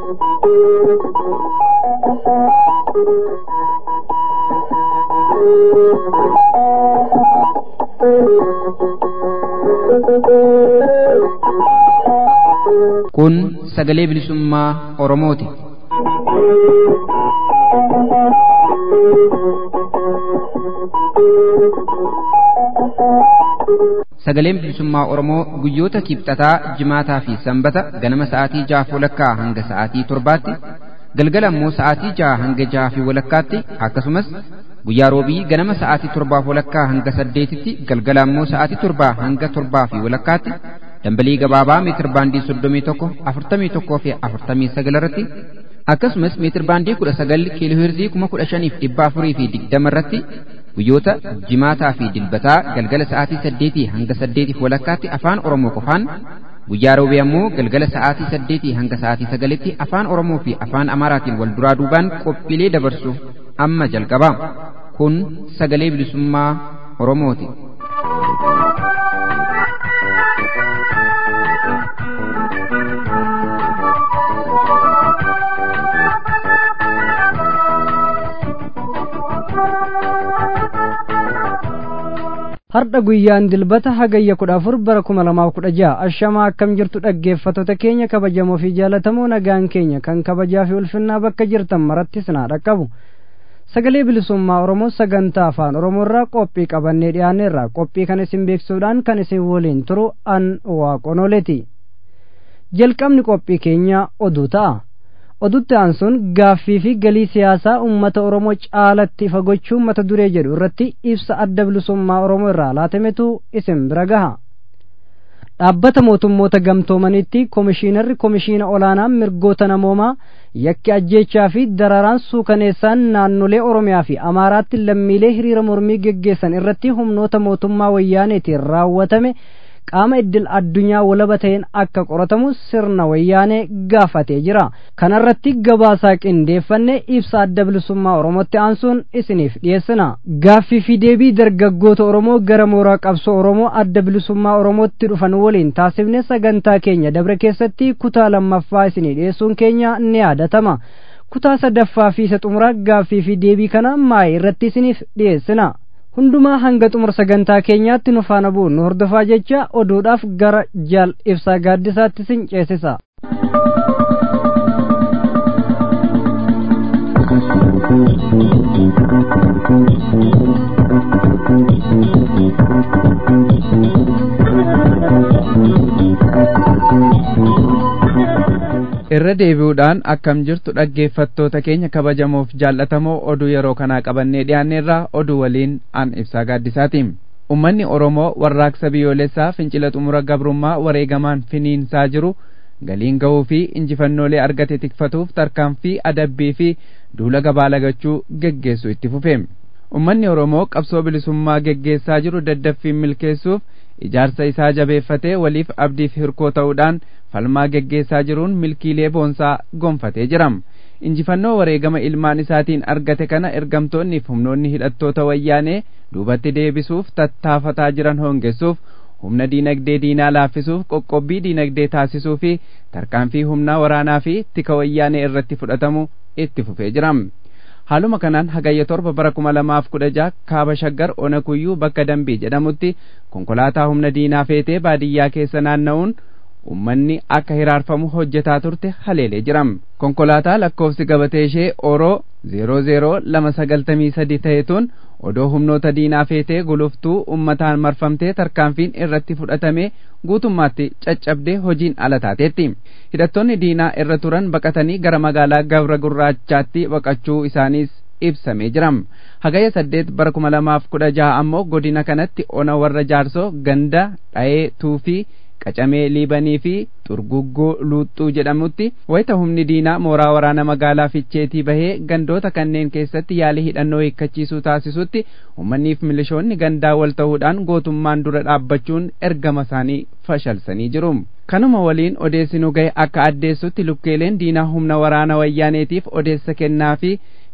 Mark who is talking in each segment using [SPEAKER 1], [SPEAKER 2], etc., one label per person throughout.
[SPEAKER 1] Kun sagalee bilisummaa Oromooti. Sagaleen bilisummaa Oromoo guyyoota kibxataa, jimaataa fi sanbata ganama sa'aatii jahaaf walakkaa hanga sa'aatii torbaatti, galgala immoo sa'aatii jaha hanga jaha fi walakkaatti akkasumas guyyaa roobii ganama sa'aatii torbaaf walakkaa hanga saddeetitti galgala immoo sa'aatii torbaa hanga torbaa fi walakkaatti dambalii gabaabaa meetir baandii soddomii tokko afurtamii tokkoo fi afurtamii sagal irratti akkasumas meetir baandii kudha sagal kiilooheerzii kuma kudha shaniif dhibba afurii fi digdama irratti guyyoota jimaataa fi dilbataa galgala sa'aatii saddeetii hanga saddeetiif walakkaatti afaan oromoo qofaan guyyaa roobii ammoo galgala sa'aatii saddeetii hanga sa'aatii sagalitti afaan oromoo fi afaan amaaraatiin wal duraa duubaan qophiilee dabarsuuf amma jalqaba kun sagalee bilisummaa oromooti.
[SPEAKER 2] Har'a guyyaan dilbata hagayya kudha afur bara kuma lamaaf kudha jaha ashamaa akkam jirtu dhaggeeffattoota keenya kabajamoo fi jaalatamoo nagaan keenya kan kabajaa fi ulfinnaa bakka jirtan maratti sinaa dhaqqabu. Sagalee bilisummaa Oromoo sagantaa afaan Oromoo irraa qophii qabannee dhiyaanneerra qophii kan isin beeksisuudhaan kan isin waliin turu an waaqonoleeti. Jalqabni qophii keenya oduu ta'a. odutti aansuun gaaffii fi galii siyaasaa uummata oromoo caalatti fagochuu mata duree jedhu irratti ibsa adda bilisummaa oromoo irraa laatametu isin bira gaha dhaabbata mootummoota gamtoomaniitti koomishiinarri koomishiina olaanaa mirgoota namoomaa yakki ajjeechaa fi dararaan suukaneessaan naannolee oromiyaa fi amaaraatti lammiilee hiriira mormii geggeessan irratti humnoota mootummaa wayyaaneetiin raawwatame qaama iddil addunyaa walaba ta'een akka qoratamu sirna wayyaanee gaafatee jira kanarratti gabaasaa qindeeffanne ibsa adda bilisummaa oromootti aansuun isiniif dhiyeessina gaaffii fi deebii dargaggoota oromoo gara mooraa qabsoo oromoo adda bilisummaa oromootti dhufan waliin taasifne sagantaa keenya dabre keessatti kutaa lammaffaa isinii dhiyeessuun keenya ni yaadatama kutaa sadaffaa fi isa xumuraa gaaffii fi deebii kana maayii irratti isiniif dhiyeessina hundumaa hanga xumura sagantaa keenyaatti nu faana bu'uun nu hordofaa jecha oduudhaaf gara jaal ibsaa gaaddisaatti sin ceesisa.
[SPEAKER 3] irra deebi'uudhaan akkam jirtu dhaggeeffattoota keenya kabajamoof jaallatamoo oduu yeroo kanaa qabannee dhiyaanneerraa oduu waliin an ibsaa gaaddisaati ummanni oromoo warraaqsa biyyoolessaa fincila xumura gabrummaa wareegamaan finiinsaa jiru galiin ga'uu fi injifannoolee argate tikfatuuf tarkaanfii adabbii fi duula gabaa lagachuu geggeessu itti fufe ummanni oromoo qabsoo bilisummaa geggeessaa jiru daddaffiin milkeessuuf ijaarsa isaa jabeeffatee waliif abdiif hirkoo ta'uudhaan falmaa geggeessaa jiruun milkiilee boonsaa gonfatee jira injifannoo wareegama ilmaan isaatiin argate kana ergamtoonni fi humnoonni hidhattoota wayyaanee duubatti deebisuuf tattaafataa jiran hongessuuf humna diinagdee diinaa laaffisuuf qoqqobbii diinagdee taasisuu fi tarkaanfii humnaa waraanaa fi tika wayyaanee irratti fudhatamu itti fufee jira haaluma kanaan hagayya torba bara kuma lamaaf kudha jaha kaaba shaggar ona kuyyuu bakka dambii jedhamutti konkolaataa humna diinaa feetee baadiyyaa keessa naanna'uun ummanni akka hiraarfamu hojjetaa turte haleelee jiram konkolaataa lakkoofsi gabatee ishee oroo zeeroo zeeroo lama sagaltamii sadi ta'etuun odoo humnoota diinaa feetee guluftuu ummataan marfamtee tarkaanfiin irratti fudhatame guutummaatti caccabdee hojiin ala taateetti hidhattoonni diinaa irra turan baqatanii gara magaalaa gabra gurraachaatti baqachuu isaaniis ibsamee jiram hagaya saddeet bara kuma lamaaf kudha jaha ammoo godina kanatti ona warra jaarsoo ganda dha'ee tuufii qacamee liibanii fi xurguggoo luuxxuu jedhamutti wayita humni diinaa mooraa waraana magaalaa ficheetii bahee gandoota kanneen keessatti yaalii hidhannoo hiikkachiisuu taasisutti uummanniif milishoonni gandaa wal ta'uudhaan gootummaan dura dhaabbachuun ergama isaanii fashalsanii jiru kanuma waliin odeessi nu gahe akka addeessutti lukkeeleen diinaa humna waraana wayyaaneetiif odeessa kennaa fi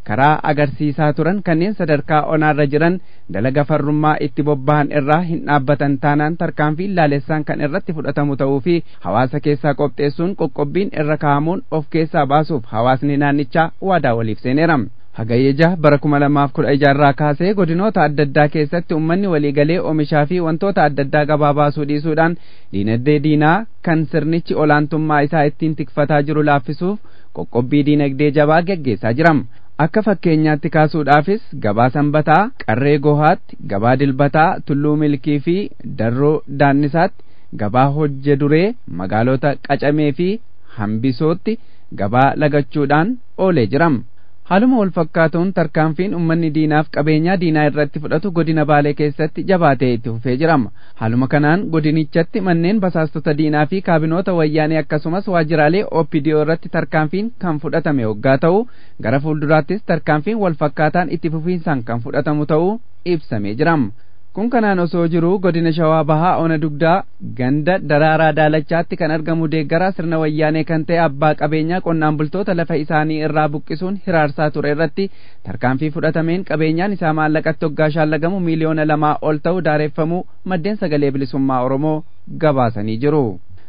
[SPEAKER 3] karaa agarsiisaa turan kanneen sadarkaa onaarra jiran dalaga farrummaa itti bobba'an irraa hin dhaabbatan taanaan tarkaanfii laalessaan kan irratti fudhatamu ta'uu fi hawaasa keessaa qopheessuun qoqqobbiin irra kaa'amuun of keessaa baasuuf hawaasni naannichaa waadaa waliif seeneera. hagayyeja bara kuma lamaaf kudha ijaarraa kaasee godinoota adda addaa keessatti ummanni waliigalee oomishaa fi wantoota adda addaa gabaa baasuu dhiisuudhaan diinagdee diinaa kan sirnichi olaantummaa isaa ittiin tikfataa jiru laaffisuuf qoqqobbii diinagdee jabaa geggeessaa jiram. akka fakkeenyaatti kaasuudhaafis gabaa sanbataa qarree gohaatti gabaa dilbataa tulluu milkii fi darroo daannisaatti gabaa hojje duree magaalota qacamee fi hambisootti gabaa lagachuudhaan oolee jiram. haaluma wal fakkaatuun tarkaanfiin ummanni diinaaf qabeenyaa diinaa irratti fudhatu godina baalee keessatti jabaatee itti fufee jirama haaluma kanaan godinichatti manneen basaastota diinaa fi kaabinoota wayyaanee akkasumas waajjiraalee opidiyoo irratti tarkaanfiin kan fudhatame waggaa ta'u gara fuulduraattis tarkaanfiin wal fakkaataan itti fufiinsaan kan fudhatamu ta'uu ibsamee jirama kun kanaan osoo jiru godina shawaa bahaa ona dugdaa ganda daraaraa daalachaatti kan argamu deeggaraa sirna wayyaanee kan ta'e abbaa qabeenyaa qonnaan bultoota lafa isaanii irraa buqqisuun hiraarsaa ture irratti tarkaanfii fudhatameen qabeenyaan isaa maallaqatti hoggaa shaallagamu miiliyoona lamaa ol ta'u daareeffamuu maddeen sagalee bilisummaa oromoo gabaasanii jiru.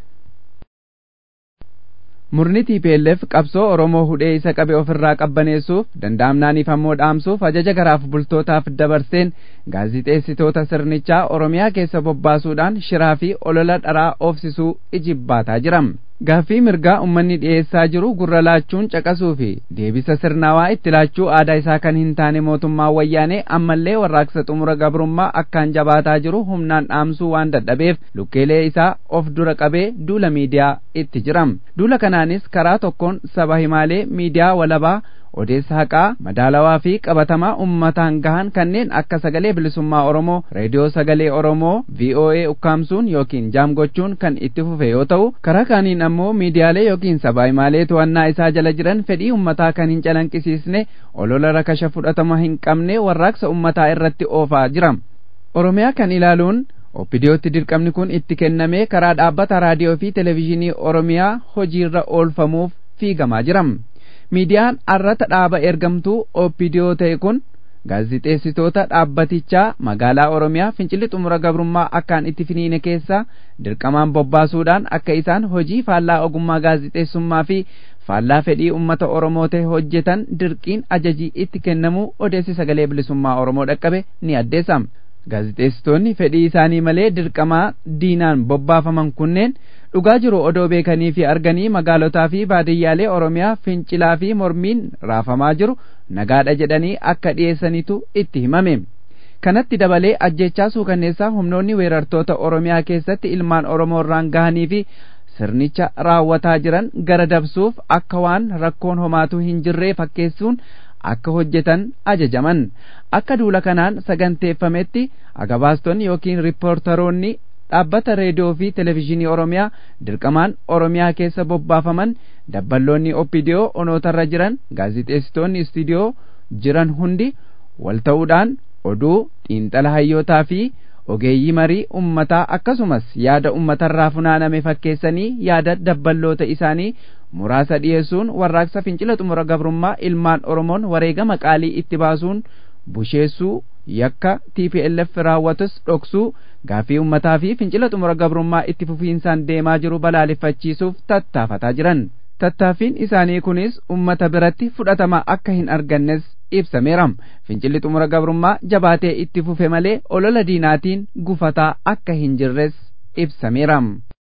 [SPEAKER 3] murni TPLF qabsoo Oromoo hudhee isa qabe ofirraa qabbaneessuuf danda'amnaaniif ammoo dhaamsuuf ajaja garaaf bultootaaf dabarseen gaazixeessitoota sirnichaa Oromiyaa keessa bobbaasuudhaan shiraa fi olola dharaa oofsisuu ijibbaataa jiram. Gaaffii mirgaa ummanni dhiyeessaa jiru gurra laachuun caqasuu fi deebisa sirnaawaa itti laachuu aadaa isaa kan hin taane mootummaa wayyaanee ammallee warraaqsa xumura gabrummaa akkaan jabaataa jiru humnaan dhaamsuu waan dadhabeef lukkeelee isaa of dura qabee duula miidiyaa itti jiram. Duula kanaanis karaa tokkoon saba himaalee miidiyaa walabaa odeessa haqaa madaalawaa fi qabatamaa ummataan gahan kanneen akka sagalee bilisummaa oromoo reediyoo sagalee oromoo voa ukkaamsuun yookiin jaam gochuun kan itti fufe yoo ta'u karaa kaaniin ammoo miidiyaalee yookiin sabaa himaalee to'annaa isaa jala jiran fedhii ummataa kan hin calanqisiisne olola rakasha fudhatama hin qabne warraaqsa ummataa irratti oofaa jira oromiyaa kan ilaaluun oppidiyootti dirqamni kun itti kennamee karaa dhaabbata raadiyoo fi televezyiinii oromiyaa hojiirra oolfamuuf fiigamaa jiram. miidiyaan arrata dhaaba ergamtuu oppidiyoo ta'e kun gaazixeessitoota dhaabbatichaa magaalaa oromiyaa fincilli xumura gabrummaa akkaan itti finiine keessa dirqamaan bobbaasuudhaan akka isaan hojii faallaa ogummaa gaazixeessummaa fi faallaa fedhii ummata oromoo ta'e hojjetan dirqiin ajajii itti kennamuu odeessi sagalee bilisummaa oromoo dhaqqabe ni addeessama. gaazixeessitoonni fedhii isaanii malee dirqamaa diinaan bobbaafaman kunneen dhugaa jiru odoo beekanii fi arganii magaalotaa fi baadiyyaalee oromiyaa fincilaa fi mormiin raafamaa jiru nagaadha jedhanii akka dhiyeessanitu itti himame kanatti dabalee ajjechaa suukanneessaa humnoonni weerartoota oromiyaa keessatti ilmaan oromoo irraan gahanii fi sirnicha raawwataa jiran gara dabsuuf akka waan rakkoon homaatu hin jirree fakkeessuun akka hojjetan ajajaman akka duula kanaan saganteeffametti agabaastonni yookiin riippoortaroonni dhaabbata reediyoo fi televezyiinii oromiyaa dirqamaan oromiyaa keessa bobbaafaman dabballoonni oppidiyoo onootarra jiran gaazixeessitoonni istiidiyoo jiran hundi wal ta'uudhaan oduu xiinxala hayyootaa fi ogeeyyii marii ummataa akkasumas yaada ummatarraa funaaname fakkeessanii yaada dabballoota isaanii muraasa dhiyeessuun warraaqsa fincila xumura gabrummaa ilmaan oromoon wareegama qaalii itti baasuun busheessuu yakka TPLF raawwatus dhoksuu gaafii ummataa fi fincila xumura gabrummaa itti fufiinsaan deemaa jiru balaaleffachiisuuf tattaafataa jiran. Tattaaffiin isaanii kunis ummata biratti fudhatama akka hin argannes ibsameera. Fincilli xumura gabrummaa jabaatee itti fufe malee olola diinaatiin gufataa akka hin jirres ibsameera.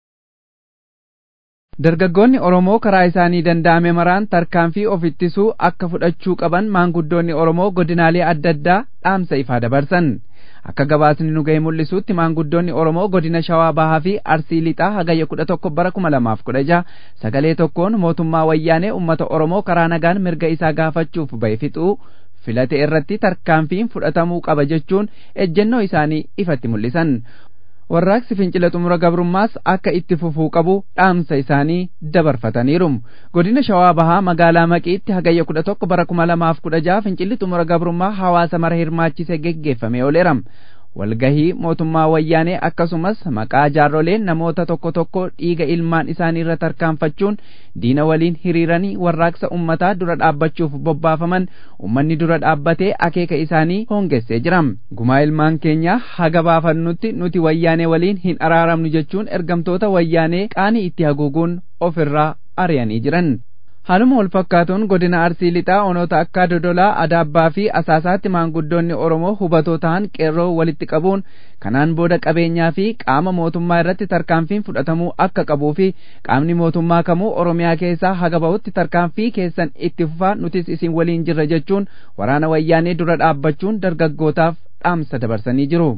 [SPEAKER 3] Dargaggoonni Oromoo karaa isaanii danda'ame maraan tarkaanfii of ittisuu akka fudhachuu qaban maanguddoonni Oromoo godinaalee adda addaa dhaamsa ifaa dabarsan. Akka gabaasni nu ga'e mul'isuutti maanguddoonni Oromoo godina Shawaa Bahaa fi Arsii Lixaa hagayya kudha tokko bara kuma lamaaf kudha jaha sagalee tokkoon mootummaa wayyaanee uummata Oromoo karaa nagaan mirga isaa gaafachuuf bahe fixuu filate irratti tarkaanfiin fudhatamuu qaba jechuun ejjennoo isaanii ifatti mul'isan. warraaqsi fincila xumura gabrummaas akka itti fufuu qabu dhaamsa isaanii dabarfataniiru godina shawaa bahaa magaalaa maqiitti hagayya kudha tokko bara kuma lamaaf kudha jaha fincilli xumura gabrummaa hawaasa mara hirmaachise geggeeffame ooleera walgahii mootummaa wayyaanee akkasumas maqaa jaarroleen namoota tokko tokko dhiiga ilmaan isaanii irra tarkaanfachuun diina waliin hiriiranii warraaqsa ummataa dura dhaabbachuuf bobbaafaman ummanni dura dhaabbatee akeeka isaanii hoongessee jira gumaa ilmaan keenya haga baafannutti nuti wayyaanee waliin hin araaramnu jechuun ergamtoota wayyaanee qaanii itti haguuguun ofirraa ari'anii jiran haaluma wal fakkaatuun godina arsii lixaa onoota akka dodolaa adaabbaa fi asaasaatti maanguddoonni oromoo hubatoo ta'an qeerroo walitti qabuun kanaan booda qabeenyaa fi qaama mootummaa irratti tarkaanfiin fudhatamuu akka qabuu fi qaamni mootummaa kamuu oromiyaa keessaa haga bahutti tarkaanfii keessan itti fufaa nutis isin waliin jirra jechuun waraana wayyaanee dura dhaabbachuun dargaggootaaf dhaamsa dabarsanii jiru.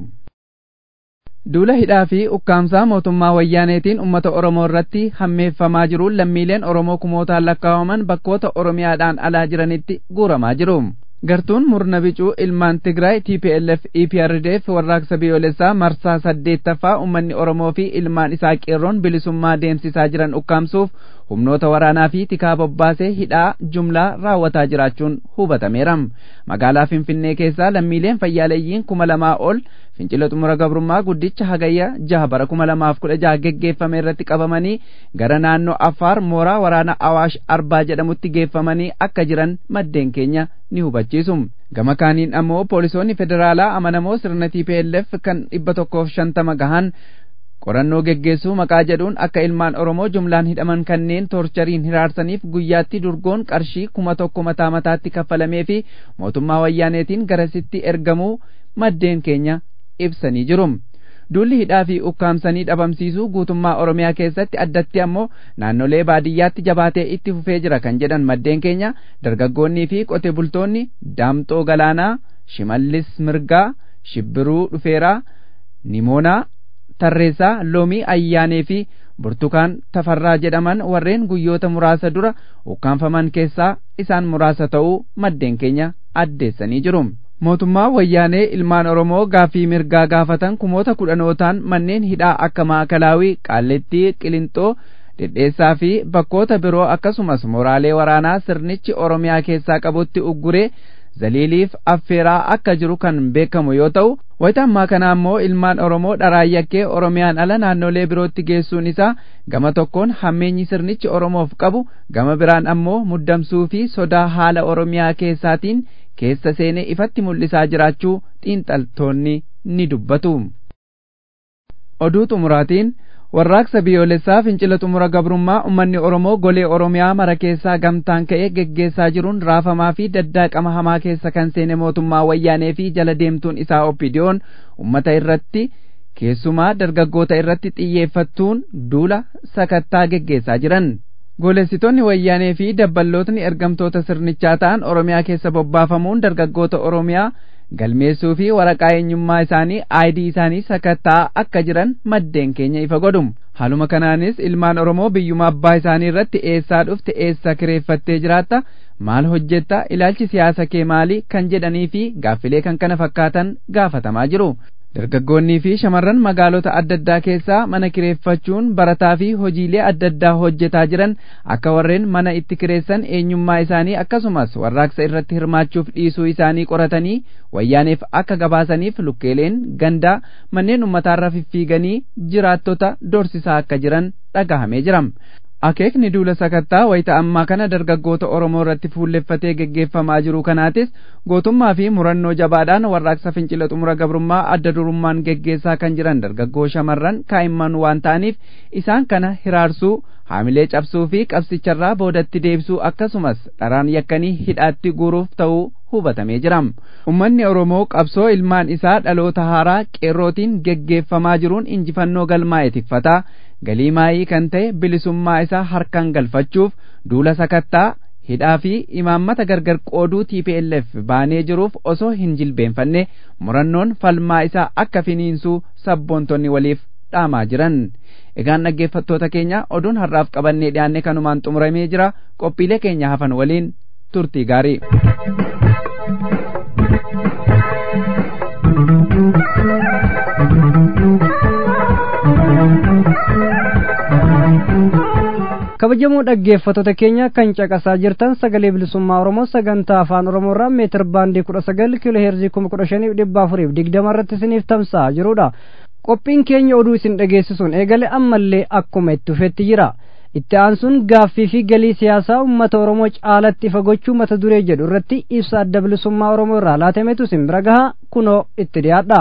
[SPEAKER 3] duula hidhaa fi ukkaamsaa mootummaa wayyaaneetiin ummata oromoo irratti hammeeffamaa jiruun lammiileen oromoo kumootaan lakkaa'aman bakkoota oromiyaadhaan alaa jiranitti guuramaa jiru gartuun murna bicuu ilmaan tigraay tplf eprdf warraaqsa biyyoolessaa marsaa saddeettaffaa ummanni oromoo fi ilmaan isaa qeerroon bilisummaa deemsisaa jiran ukkaamsuuf humnoota waraanaa fi tikaa bobbaasee hidhaa jumlaa raawwataa jiraachuun hubatameera magaalaa finfinnee keessaa lammiileen fayyaaleeyyiin kuma lamaa ol fincila xumura gabrummaa guddicha hagayya jaha bara kuma lamaaf kudha jaha geggeeffame irratti qabamanii gara naannoo affaar mooraa waraana awaash arbaa jedhamutti geeffamanii akka jiran maddeen keenya ni hubachiisu gama kaaniin ammoo poolisoonni federaalaa amanamoo sirna tplf kan dhibba tokkoof shantama gahan qorannoo geggeessuu maqaa jedhuun akka ilmaan oromoo jumlaan hidhaman kanneen toorchariin hiraarsaniif guyyaatti durgoon qarshii kuma tokko mataa mataatti kaffalamee fi mootummaa wayyaaneetiin garasitti ergamuu maddeen keenya ibsanii jiru. Duulli hidhaa fi ukkaamsanii dhabamsiisuu guutummaa Oromiyaa keessatti addatti ammoo naannolee baadiyyaatti jabaatee itti fufee jira kan jedhan maddeen keenya dargaggoonnii fi qote bultoonni Daamxoo Galaanaa, Shimallis Mirgaa, Shibbiruu Dhufeeraa, Nimoonaa, Tarreessaa, Loomii Ayyaanee fi Burtukaan Tafarraa jedhaman warreen guyyoota muraasa dura ukkaanfaman keessaa isaan muraasa ta'uu maddeen keenya addeessanii jiru. mootummaa wayyaanee ilmaan oromoo gaaffii mirgaa gaafatan kumoota kudhanootaan manneen hidhaa akka maakalaawii qaallettii qilinxoo dhedheessaa fi bakkoota biroo akkasumas mooraalee waraanaa sirnichi oromiyaa keessaa qabutti ugguree zaliiliif affeeraa akka jiru kan beekamu yoo ta'u wayita ammaa kana ammoo ilmaan oromoo dharaayakkee oromiyaan ala naannolee birootti geessuun isaa gama tokkoon hammeenyi sirnichi oromoof qabu gama biraan ammoo muddamsuu fi sodaa haala oromiyaa keessaatiin keessa seenee ifatti mul'isaa jiraachuu xiinxaltoonni ni dubbatu. Oduu xumuraatiin warraaqsa biyyoolessaa fincila xumura gabrummaa ummanni Oromoo golee Oromiyaa mara keessaa gamtaan ka'ee geggeessaa jiruun raafamaa fi daddaaqama hamaa keessa kan seene mootummaa wayyaanee fi jala deemtuun isaa oppidiyoon ummata irratti keessumaa dargaggoota irratti xiyyeeffattuun duula sakattaa geggeessaa jiran. Goolessitoonni wayyaanee fi dabballootni ergamtoota sirnichaa ta'an Oromiyaa keessa bobbaafamuun dargaggoota Oromiyaa galmeessuu fi waraqaa eenyummaa isaanii aayidii isaanii sakattaa akka jiran maddeen keenya ifa godhum. Haaluma kanaanis ilmaan Oromoo biyyuma abbaa isaanii irratti eessaa dhufte eessa kireeffattee jiraatta maal hojjetta ilaalchi siyaasa kee maali kan jedhanii fi gaaffilee kan kana fakkaatan gaafatamaa jiru. Dargaggoonnii fi shamarran magaalota adda addaa keessaa mana kireeffachuun barataa fi hojiilee adda addaa hojjetaa jiran akka warreen mana itti kireessan eenyummaa isaanii akkasumas warraaqsa irratti hirmaachuuf dhiisuu isaanii qoratanii wayyaaneef akka gabaasaniif lukkeeleen gandaa manneen ummataarra fiffiiganii jiraattota dorsisaa akka jiran dhagahamee jira. akeekni duula sakattaa wayita ammaa kana dargaggoota Oromoo irratti fuulleffatee geggeeffamaa jiru kanaatis gootummaa fi murannoo jabaadhaan warraaqsa fincila xumura gabrummaa adda durummaan geggeessaa kan jiran dargaggoo shamarran kaa'imman waan ta'aniif isaan kana hiraarsuu haamilee cabsuu fi qabsicharraa boodatti deebisuu akkasumas dharaan yakkanii hidhaatti guuruuf ta'uu hubatamee jira. Ummanni Oromoo qabsoo ilmaan isaa dhaloota haaraa qeerrootiin geggeeffamaa jiruun injifannoo galmaa'e tikfataa galii maayii kan ta'e bilisummaa isaa harkaan galfachuuf duula sakattaa hidhaa fi imaammata gargar qooduu TPLF baanee jiruuf osoo hin jilbeenfanne murannoon falmaa isaa akka finiinsuu sabboontonni waliif dhaamaa jiran. Egaan dhaggeeffattoota keenya oduun har'aaf qabannee dhiyaanne kanumaan xumuramee jira qophiilee keenya hafan waliin turtii gaarii.
[SPEAKER 2] kabajamoo dhaggeeffattoota keenya kan caqasaa jirtan sagalee bilisummaa oromoo sagantaa afaan oromoo irraa meetir baandii kudha sagal kiiloo heerzii kuma kudha shaniif dhibba afuriif digdama irratti isiniif tamsa'aa jirudha qophiin keenya oduu isin dhageessisuun eegale ammallee akkuma itti fufetti jira itti aansuun gaaffii fi galii siyaasaa uummata oromoo caalatti ifa gochuu mata duree jedhu irratti ibsa adda bilisummaa oromoo irraa laatametu isin bira gaha kunoo itti dhiyaadha.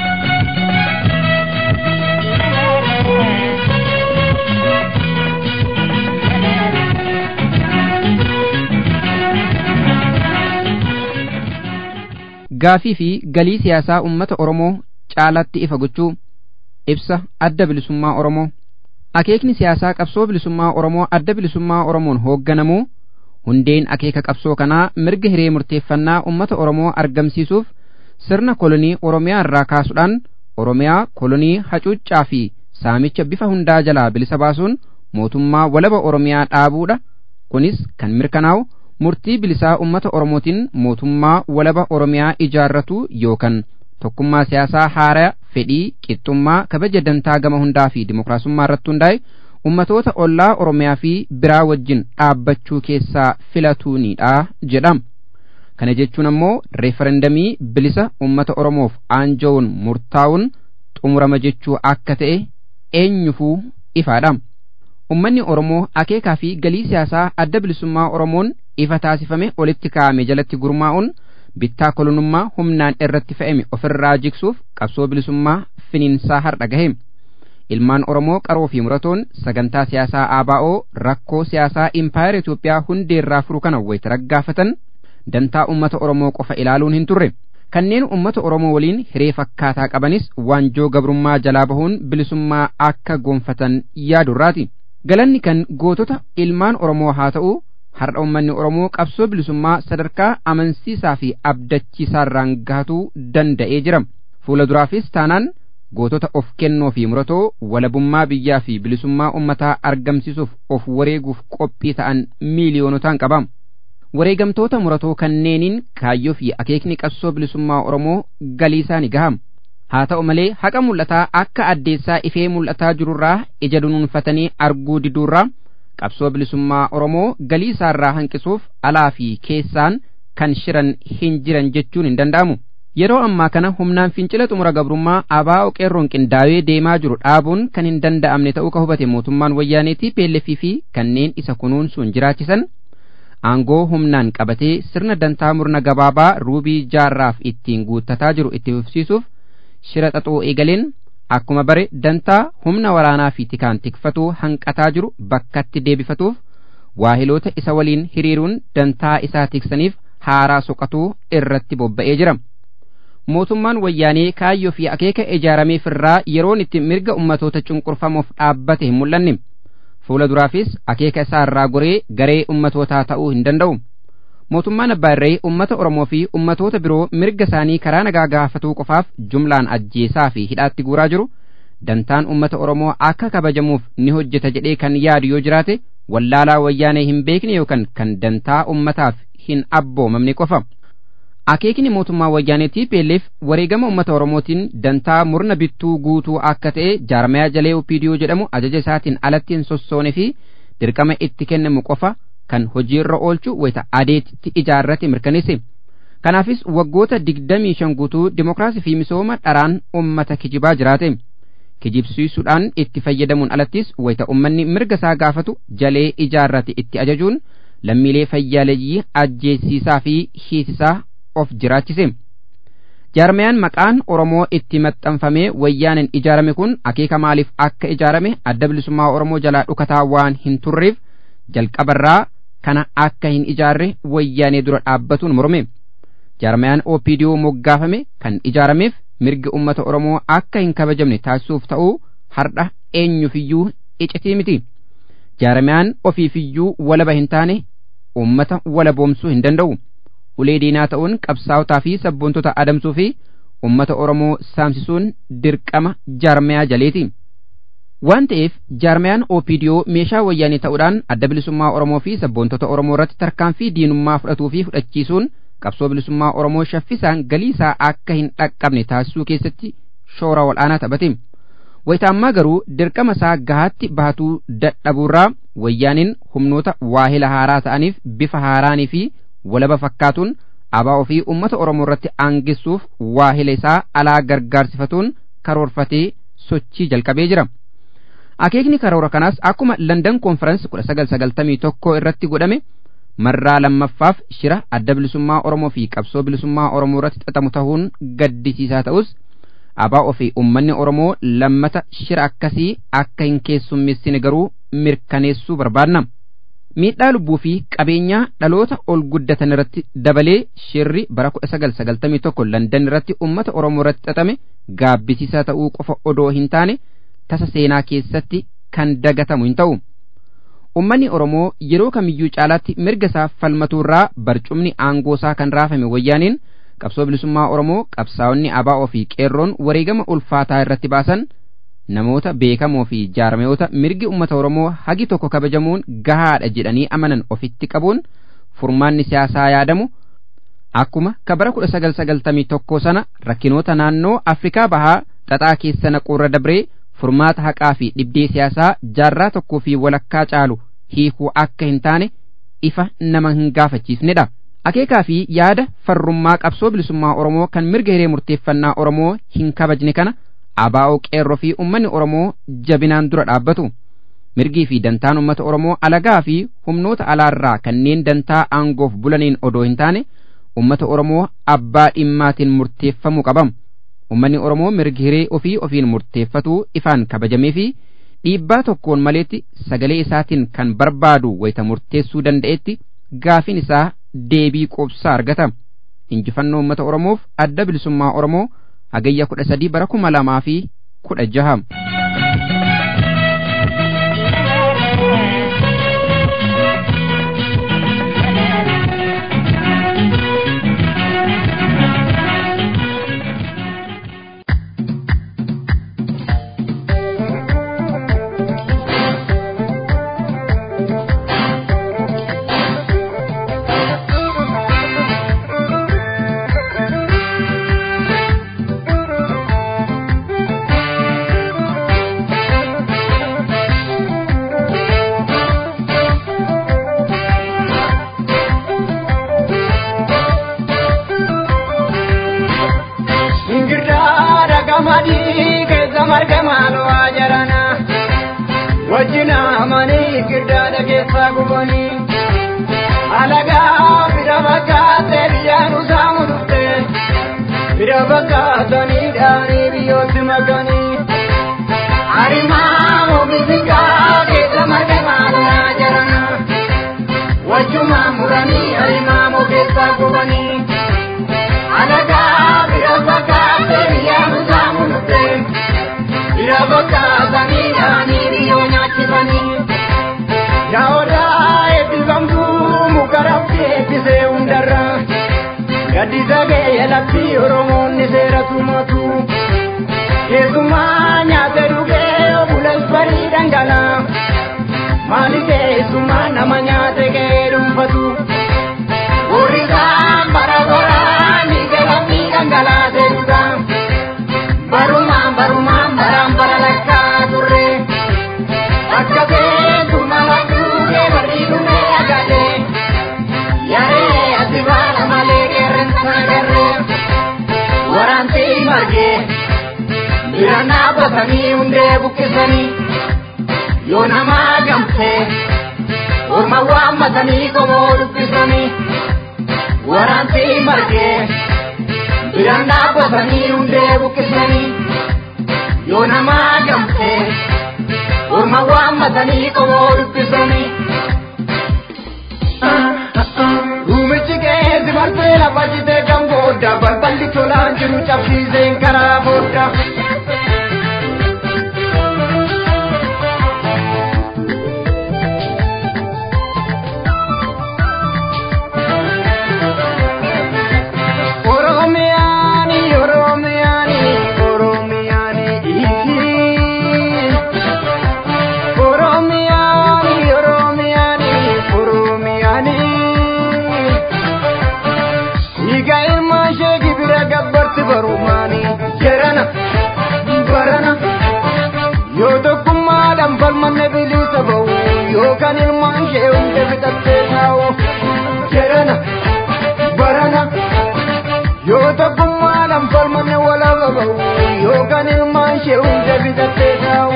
[SPEAKER 1] gaafii fi galii siyaasaa uummata oromoo caalatti ifa gochuu ibsa adda bilisummaa oromoo akeekni siyaasaa qabsoo bilisummaa oromoo adda bilisummaa oromoon hoogganamuu hundeen akeeka qabsoo kanaa mirga hiree murteeffannaa uummata oromoo argamsiisuuf sirna kolonii oromiyaa irraa kaasuudhaan oromiyaa kolonii hacuuccaa fi saamicha bifa hundaa jalaa bilisa baasuun mootummaa walaba oromiyaa dhaabuudha kunis kan mirkanaa'u murtii bilisaa uummata oromootiin mootummaa walaba oromiyaa ijaarratu yookaan tokkummaa siyaasaa haaraa fedhii qixxummaa kabaja dantaa gama hundaa fi dimokiraasummaa irratti hundaa'e ummatoota ollaa oromiyaa fi biraa wajjin dhaabbachuu keessaa filatuunidha jedhama. kana jechuun ammoo reeferendamii bilisa ummata oromoof aanjoon murtaa'uun xumurama jechuu akka ta'e eenyufuu ifaadha. ummanni oromoo akeekaa fi galii siyaasaa adda bilisummaa oromoon ifa taasifame olitti kaa'ame jalatti gurmaa'uun bittaa kolonummaa humnaan irratti fe'ame ofirraa jigsuuf qabsoo bilisummaa finiinsaa har'a gahe ilmaan oromoo qaroo fi muratoon sagantaa siyaasaa ABO rakkoo siyaasaa impaayera Itoophiyaa hundeerraa furu kana wayita raggaafatan dantaa ummata oromoo qofa ilaaluun hin turre kanneen ummata oromoo waliin hiree fakkaataa qabanis waanjoo gabrummaa jalaa bahuun bilisummaa akka gonfatan yaadurraati galanni kan gootota ilmaan oromoo haa ta'u har'a ummanni oromoo qabsoo bilisummaa sadarkaa amansiisaa fi abdachiisaarraan gahatuu danda'ee jira fuula duraafis taanaan gootota of kennoo fi muratoo walabummaa biyyaa fi bilisummaa ummataa argamsiisuuf of wareeguuf qophii ta'an miiliyoonotaan qaba wareegamtoota muratoo kanneeniin kaayyoo fi akeekni qabsoo bilisummaa oromoo galiisaa ni gahama haa ta'u malee haqa mul'ataa akka addeessaa ifee mul'ataa jirurraa ija dunuunfatanii arguu diduurraa qabsoo bilisummaa oromoo galii isaarraa hanqisuuf alaa fi keessaan kan shiran hin jiran jechuun hin danda'amu yeroo ammaa kana humnaan fincila xumura gabrummaa ABO qeerroon qindaawee deemaa jiru dhaabuun kan hin danda'amne ta'uu ka hubate mootummaan wayyaaneetii peelleffii fi kanneen isa kunuunsuun jiraachisan aangoo humnaan qabatee sirna dantaa murna gabaabaa ruubii jaarraaf ittiin guuttataa jiru itti fufsiisuuf shira xaxoo eegaleen akkuma bare dantaa humna waraanaa fi tikaan tikfatuu hanqataa jiru bakkatti deebifatuuf waahiloota isa waliin hiriiruun dantaa isaa tiksaniif haaraa soqatuu irratti bobba'ee jira. Mootummaan wayyaanee kaayyoo fi akeeka ijaarameef irraa yeroon itti mirga ummatoota cunqurfamuuf dhaabbate hin mul'anne. Fuula duraafis akeeka isaa irraa goree garee ummatootaa ta'uu hin danda'u. mootummaan abbaa irree ummata oromoo fi ummatoota biroo mirga isaanii karaa nagaa gaafatuu qofaaf jumlaan ajjeesaa fi hidhaatti guuraa jiru dantaan ummata oromoo akka kabajamuuf ni hojjeta jedhee kan yaadu yoo jiraate wallaalaa wayyaanee hin beekne yookaan kan dantaa ummataaf hin abboomamne qofa. Akeekni mootummaa wayyaaneetii peelleef wareegama ummata oromootiin dantaa murna bittuu guutuu akka ta'e jaarmayaa jalee opiidiyoo jedhamu ajaja isaatiin alatti hin sossoone fi dirqama itti kennamu qofa kan hojiirra oolchu wayita adeetitti ijaarrate mirkaneesse. Kanaafis waggoota digdamii shan guutuu dimokiraasii fi misooma dharaan ummata kijibaa jiraate. Kijibsiisuudhaan itti fayyadamuun alattis wayita ummanni mirga isaa gaafatu jalee ijaarrate itti ajajuun lammiilee fayyaaleeyyii ajjeesiisaa fi hiisisaa of jiraachise. Jaarmayaan maqaan Oromoo itti maxxanfamee wayyaanin ijaarame kun akeeka maaliif akka ijaarame adda bilisummaa Oromoo jalaa dhukataa waan hin turreef jalqabarraa kana akka hin ijaarre wayyaanee dura dhaabbatuun morme jaarmayaan OPDO moggaafame kan ijaarameef mirgi ummata Oromoo akka hin kabajamne taasisuuf ta'uu har'a eenyufiyyuu icitii miti jaarmayaan ofiifiyyuu walaba hin taane ummata walaboomsuu hin danda'u ulee diinaa ta'uun qabsaa'otaa fi sabboontota adamsuu fi ummata Oromoo saamsisuun dirqama jaarmayaa jaleeti. waan ta'eef jaarmayaan OPDO meeshaa wayyaanii ta'uudhaan adda bilisummaa Oromoo fi sabboontota Oromoo irratti tarkaanfii diinummaa fudhatuu fi fudhachiisuun qabsoo bilisummaa Oromoo shaffisaan galii isaa akka hin dhaqqabne taasisuu keessatti shoora ol'aanaa taphate. wayitaammaa garuu dirqama isaa gahaatti baatuu dadhabuurraa wayyaaniin humnoota waahila haaraa ta'aniif bifa haaraanii fi walaba fakkaatuun abaa ofii ummata oromoo irratti aangissuuf waahila isaa alaa gargaarsifatuun karoorfatee sochii jalqabee jira. Akeekni karoora kanaas akkuma London Conference 1991 irratti godhame marraa lammaffaaf shira adda bilisummaa Oromoo fi qabsoo bilisummaa Oromoo irratti xaxamu ta'uun gaddisiisaa ta'us abaa ofii ummanni Oromoo lammata shira akkasii akka hin keessummeessine garuu mirkaneessuu barbaadna. Miidhaa lubbuu fi qabeenyaa dhaloota ol guddatan irratti dabalee shirri bara 1991 London irratti ummata Oromoo irratti xaxame gaabbisiisaa ta'uu qofa odoo hin taane tasa seenaa keessatti kan dagatamu hin ta'u. Ummanni Oromoo yeroo kamiyyuu caalaatti mirga isaa falmatuurraa barcumni aangoo isaa kan raafame wayyaaniin qabsoo bilisummaa Oromoo qabsaa'onni ABO fi qeerroon wareegama ulfaataa irratti baasan namoota beekamoo fi jaarmayoota mirgi ummata Oromoo hagi tokko kabajamuun gahaadha jedhanii amanan ofitti qabuun furmaanni siyaasaa yaadamu akkuma kabara 1991 sana rakkinoota naannoo Afrikaa bahaa xaxaa keessa naquurra dabree furmaata haqaa fi dhibdee siyaasaa jaarraa tokkoo fi walakkaa caalu hiikuu akka hin taane ifa nama hin gaafachiisnedha. Akeekaa fi yaada farrummaa qabsoo bilisummaa Oromoo kan mirga hiree murteeffannaa Oromoo hin kabajne kana ABO qeerroo fi ummanni Oromoo jabinaan dura dhaabbatu. Mirgii fi dantaan uummata Oromoo alagaa fi humnoota alaarraa kanneen dantaa aangoof bulaniin odoo hin taane uummata Oromoo abbaa dhimmaatiin murteeffamuu qabamu. Uummanni Oromoo mirgi hiree ofii ofiin murteeffatu ifaan kabajamee fi dhiibbaa tokkoon maleetti sagalee isaatiin kan barbaadu wayita murteessuu danda'etti gaafiin isaa deebii quubsaa argata. Injifannoo uummata Oromoof adda bilisummaa Oromoo hagayya kudha sadii bara kuma lamaa fi kudha jaha.
[SPEAKER 4] wajjina amanii girdaadha keessaa gubanii alagaa bira fakkaatee biyyaan usaamu dhufte bira fakkaatanii dhaanii biyyootti makanii arimaa moobisingaa keessa marga maalaa jarana wajjuma muranii arimaa moo keessaa gubanii alagaa bira fakkaatee biyyaan usaamu dhufte bira fakkaatanii dhaanii biyyoo nyaachifanii yaa'oodhaa eebbifamtuu muka raftee eebbisee hundarra gaddisa ga'ee lafti oromoonni seera tumatu keessumaa nyaate dhugee bulas barii dhangalaa maali keessumaa nama nyaate ga'ee dhuunfatu warri isaan bara baraan dhiiga lammii dhangalaasee dhugaa barumaan barumaan baraan bara lakkaa turre akka beeku mala duugee barri dhumee agade yaree ati baala malee qeerransa agarre waraantii margee bira dhaabbatanii hundee buqqisanii yoo namaa gamtee orma waammatanii qomoo dubbisanii waraantii margee bira dhaabbatanii hundee buqqisanii yoo namaa gamtee orma waammatanii qomoo dubbisanii. Ruumichi keessa martee lafa jitee kan booda balballi tolaan jiru cabsiiseen karaa booda. Oromiyaani Oromiyaani Oromiyaani Oromiyaani Oromiyaani Oromiyaani Higa ilma ishee gibira gabbarti barumaani jedhana yookaan ilmaan ishee hunda bitattee taa'u jedhana barana yoo tokkummaadhaan falmanne walaaba ba'u yookaan ilmaan ishee hunda bitattee taa'u.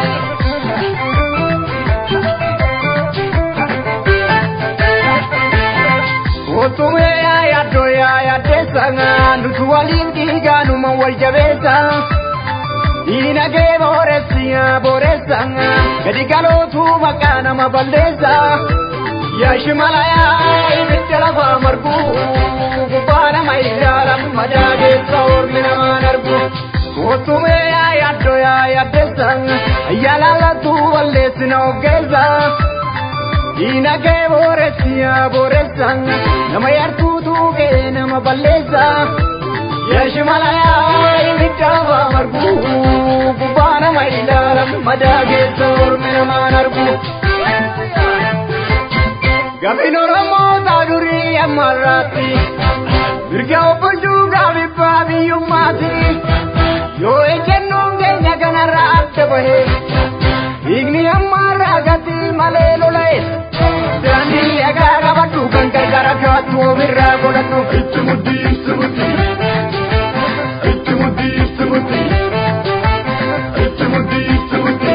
[SPEAKER 4] Otumee yaa yaaddoo yaa yaaddeessa nuti waliin dhiigaanuma wal jabeessa. Diinagee booressi yaa booreessa gadi galootu maqaa nama balleessa. Yaa shimala yaa ibidda lafaa margu gubbaa nama ilaalan madaa keessa ormi namaan argu. Otumee yaa yaaddoo yaa yaaddeessa yaalaalatu balleessi na oggeessa. Diinagee booressi yaa booreessa nama yartuutu kee nama balleessa. Yaa shimala yaa ibidda lafaa margu gubbaa nama ilaalan madaa keessa ormi namaan argu. Gabin Oromoo taa durii ammarraatti mirga obbolchuu gaafiffaa biyyummaati yoo ejjennoon keenya kanarraa adda bahe dhiigni ammarraa gati malee lola'e daandii dhagaa qabadhu kan gargara kaattu ofirraa godhadhu itti muddii itti muddii itti muddii itti muddii itti muddii itti muddii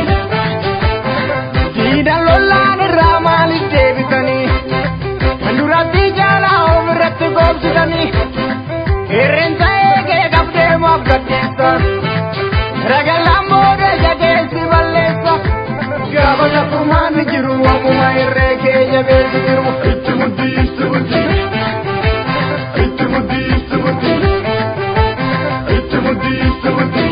[SPEAKER 4] diidan lollaan irraa maaliif deebisanii kan duratti jaalaa ofirratti goobsitanii qeerrensa eegee qabdee moof gaddeessa ragallaan booda jageessi balleessa gaafa tokkummaan ni jiru waamuma irree kee jabeessi jiru itti muddii itti muddii itti muddii itti muddii itti muddii itti muddii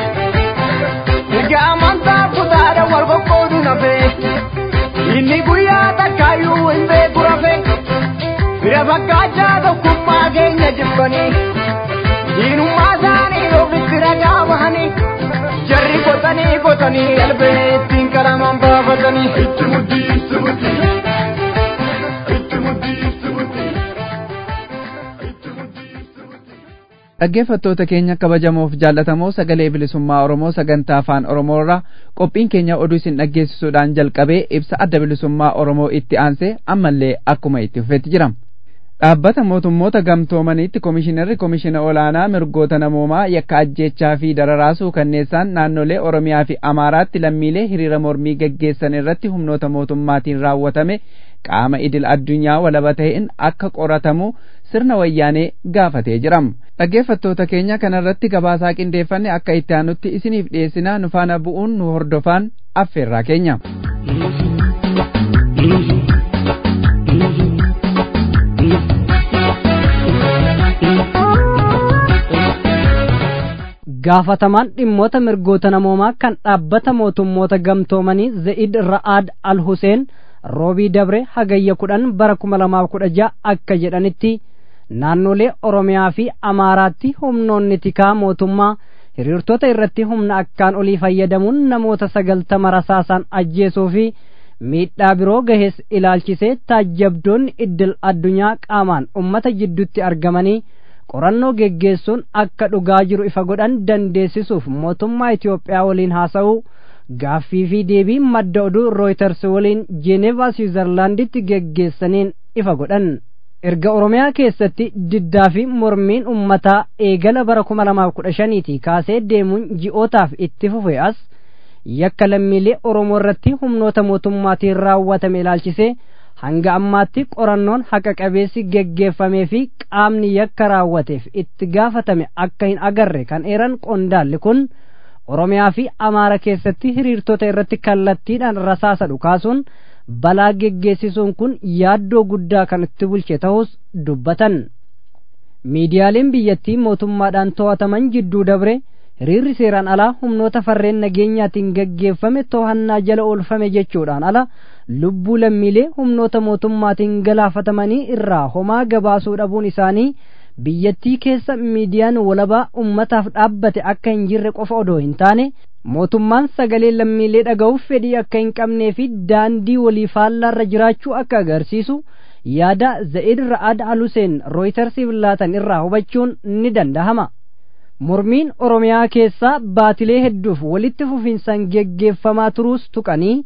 [SPEAKER 4] Egaa amantaa kutaadha wal qoqqoodu nafee inni guyyaa takkaayyuu hin beeku rafee bira fakkaachaa tokkummaa keenya jibbanii diinummaa isaanii ofitti ragaa bahanii jarri qotanii qotanii albee ittiin qalamaan baafatanii itti muddii itti muddii itti muddii itti muddii itti muddii itti muddii.
[SPEAKER 3] dhaggeeffattoota keenya kabajamoof jaallatamoo sagalee bilisummaa oromoo sagantaa afaan oromoo irraa qophiin keenya oduu isin dhaggeessisuudhaan jalqabee ibsa adda bilisummaa oromoo itti aansee ammallee akkuma itti fufetti jira dhaabbata mootummoota gamtoomaniitti komishinarri komishina olaanaa mirgoota namoomaa yakka ajjeechaa fi dararaasuu kanneessaan naannolee oromiyaa fi amaaraatti lammiilee hiriira mormii geggeessan irratti humnoota mootummaatiin raawwatame qaama idil addunyaa walaba ta'een akka qoratamu sirna wayyaanee gaafatee jira dhaggeeffattoota keenya kanarratti gabaasaa qindeeffanne akka itti aanutti isiniif dhiyeessinaa nu faana bu'uun nu hordofaan affeerraa keenya.
[SPEAKER 2] gaafatamaan dhimmoota mirgoota namoomaa kan dhaabbata mootummoota gamtoomanii ze'id ra'aad al huseen roobii dabre hagayya kudhan bara kuma lamaaf kudha ja'a akka jedhanitti naannolee oromiyaa fi amaaraatti humnoonni tikaa mootummaa hiriirtota irratti humna akkaan olii fayyadamuun namoota sagaltama rasaasaan ajjeesuu fi miidhaa biroo gahees ilaalchisee taajjabdoonni iddil addunyaa qaamaan ummata jidduutti argamanii qorannoo geggeessuun akka dhugaa jiru ifa godhan dandeessisuuf mootummaa Itoophiyaa waliin haasa'uu gaaffii fi deebii madda oduu rooyters waliin jeenevaa swiizerlaanditti geggeessaniin ifa godhan erga oromiyaa keessatti diddaa fi mormiin ummataa eegala bara kuma lamaaf kudha shaniitii kaasee deemuun ji'ootaaf itti fufe as yakka lammiilee oromoo irratti humnoota mootummaatiin raawwatame ilaalchisee hanga ammaatti qorannoon haqa qabeessi geggeeffamee fi qaamni yakka raawwateef itti gaafatame akka hin agarre kan eeran qondaalli kun oromiyaa fi amaara keessatti hiriirtota irratti kallattiidhaan rasaasa dhukaasuun balaa geggeessisuun kun yaaddoo guddaa kan itti bulche ta'us dubbatan miidiyaaleen biyyattii mootummaadhaan to'ataman jidduu dabre hiriirri seeraan alaa humnoota farreen nageenyaatiin geggeeffame to'annaa jala oolfame jechuudhaan ala lubbuu lammiilee humnoota mootummaatiin galaafatamanii irraa homaa gabaasuu dhabuun isaanii biyyattii keessa miidiyaan walabaa ummataaf dhaabbate akka hin jirre qofa odoo hin taane mootummaan sagalee lammiilee dhaga'uuf fedhii akka hin qabnee fi daandii walii faallaarra jiraachuu akka agarsiisu yaada za'id ra'ad aluseen rooytarsiif laatan irraa hubachuun ni dandahama mormiin oromiyaa keessaa baatilee hedduuf walitti fufiinsaan geggeeffamaa turuus tuqanii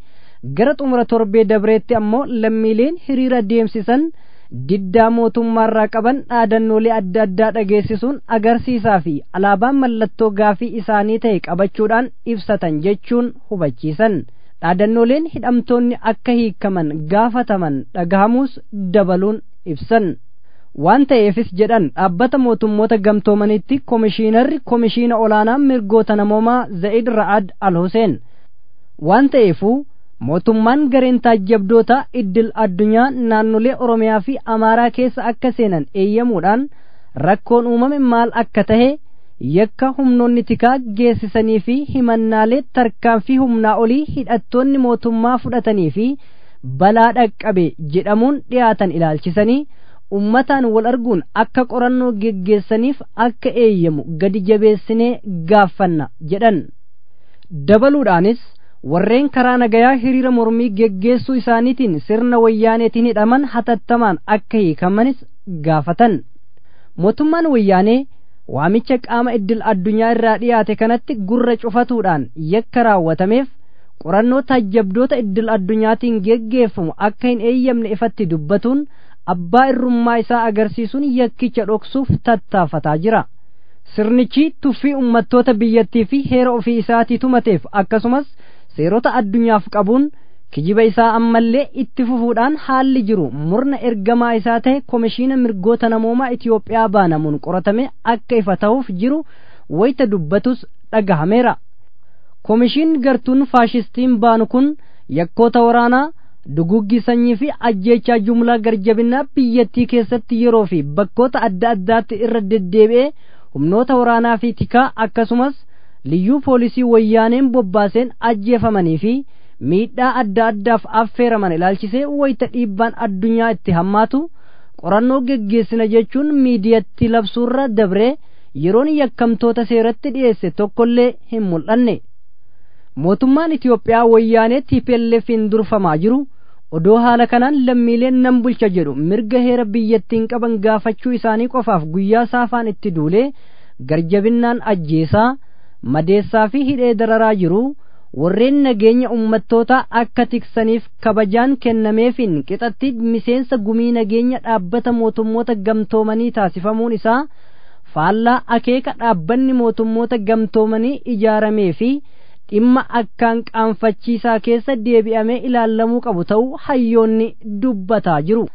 [SPEAKER 2] gara xumura torbee dabreetti ammoo lammiileen hiriira deemsisan diddaa mootummaarraa qaban dhaadannoolee adda addaa dhageessisuun agarsiisaa fi alaabaan mallattoo gaafii isaanii ta'e qabachuudhaan ibsatan jechuun hubachiisan dhaadannooleen hidhamtoonni akka hiikaman gaafataman dhagahamuus dabaluun ibsan waan ta'eefis jedhan dhaabbata mootummoota gamtoomanitti komishiinarri komishiina olaanaa mirgoota namoomaa za'id ra'ad al huseen waan ta'eefuu mootummaan gareen taajjabdoota iddil addunyaa naannolee oromiyaa fi amaaraa keessa akka seenan eeyyamuudhaan rakkoon uumame maal akka tahe yakka humnoonni tikaa geessisanii fi himannaalee tarkaanfii humnaa olii hidhattoonni mootummaa fudhatanii fi balaa dhaqqabe jedhamuun dhiyaatan ilaalchisanii ummataan wal arguun akka qorannoo geggeessaniif akka eeyyamu gadi jabeessinee gaaffanna jedhan dabaluudhaanis warreen karaa nagayaa hiriira mormii geggeessuu isaaniitiin sirna wayyaaneetiin hidhaman hatattamaan akka hiikamanis gaafatan mootummaan wayyaanee waamicha qaama iddil addunyaa irraa dhiyaate kanatti gurra cufatuudhaan yakka raawwatameef qorannoo taajjabdoota iddil addunyaatiin geggeeffamu akka hin eeyyamne ifatti dubbatuun abbaa irrummaa isaa agarsiisuun yakkicha dhoksuuf tattaafataa jira sirnichi tuffii ummattoota biyyattii fi heera ofii isaatii tumateef akkasumas seerota addunyaaf qabuun kijiba isaa ammallee itti fufuudhaan haalli jiru murna ergamaa isaa ta'e komishiina mirgoota namoomaa Itiyoophiyaa baanamuun qoratame akka ifa ta'uuf jiru wayita dubbatus dhagahameera. Komishiin gartuun faashistiin baanu kun yakkoota waraanaa duguggii sanyii fi ajjeechaa jumlaa garjabinaa biyyattii keessatti yeroo fi bakkoota adda addaatti irra deddeebi'ee humnoota waraanaa fi tikaa akkasumas liyyuu poolisii wayyaaneen bobbaaseen ajjeefamanii fi miidhaa adda addaaf affeeraman ilaalchisee wayita dhiibbaan addunyaa itti hammaatu qorannoo geggeessina jechuun miidiyatti labsuurra dabree yeroon yakkamtoota seeratti dhiyeesse tokkollee hin mul'anne mootummaan Itiyoophiyaa wayyaanee TPLF'n durfamaa jiru odoo haala kanaan lammiileen nan bulcha jedhu mirga heera biyyattiin qaban gaafachuu isaanii qofaaf guyyaa saafaan itti duulee garjabinnaan ajjeesaa madeessaa fi hidhee dararaa jiru warreen nageenya ummattootaa akka tiksaniif kabajaan kennameefin qixatti miseensa gumii nageenya dhaabbata mootummoota gamtoomanii taasifamuun isaa faallaa akeeka dhaabbanni mootummoota gamtoomanii ijaaramee fi dhimma akkaan qaanfachiisaa keessa deebi'amee ilaallamuu qabu ta'uu hayyoonni dubbataa jiru.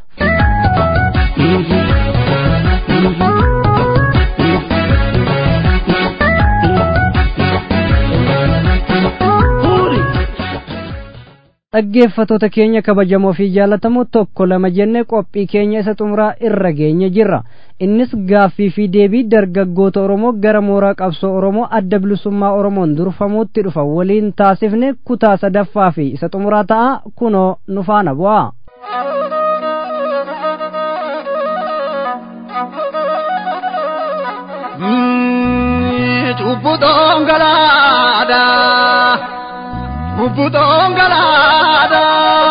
[SPEAKER 2] dhaggeeffatoota keenya kabajamoo fi jaallatamoo tokko lama jenne qophii keenya isa xumuraa irra geenye jirra innis gaaffii fi deebii dargaggoota oromoo gara mooraa qabsoo oromoo adda bilisummaa oromoon durfamuutti dhufa waliin taasifne kutaa sadaffaa fi isa xumuraa ta'a kunoo nu faana bu'aa.
[SPEAKER 4] Cubbu dhongalaadha. Bubbutoon galaadha.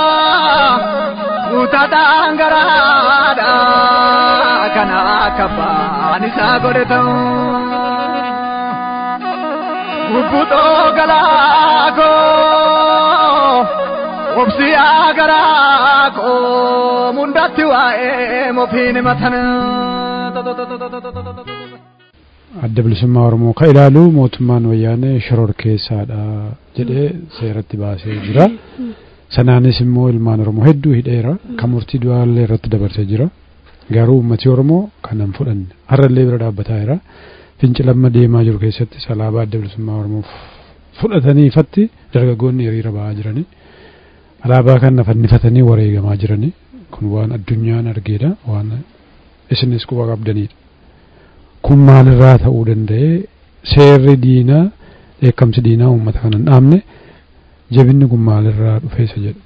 [SPEAKER 4] Guutataan garaadha. Kana akka baan isaa godhe ta'u. Bubbutoo galaakoo. Obsiyaa garaakoo. Mundatti waa'ee mofiin matana.
[SPEAKER 5] adda bilisummaa oromoo ka ilaalu mootummaan wayyaanee shoror keessaadha jedhee seeratti baasee jira sanaanis immoo ilmaan oromoo hedduu hidheera kan murtii du'aallee irratti dabarsee jira garuu uummatii oromoo kanan fudhanne har'allee bira dhaabbataa jira fincilamma deemaa jiru keessatti alaabaa adda bilisummaa oromoo fudhatanii ifatti dargaggoonni hiriira ba'aa jirani alaabaa kana fannifatanii wareegamaa jirani kun waan addunyaan argeedha waan isinis quba qabdanidha. kun maalirraa ta'uu danda'e seerri diinaa dheekkamsi diinaa uummata kanan dhaabne jabinni kun maalirraa dhufeessa jedhu.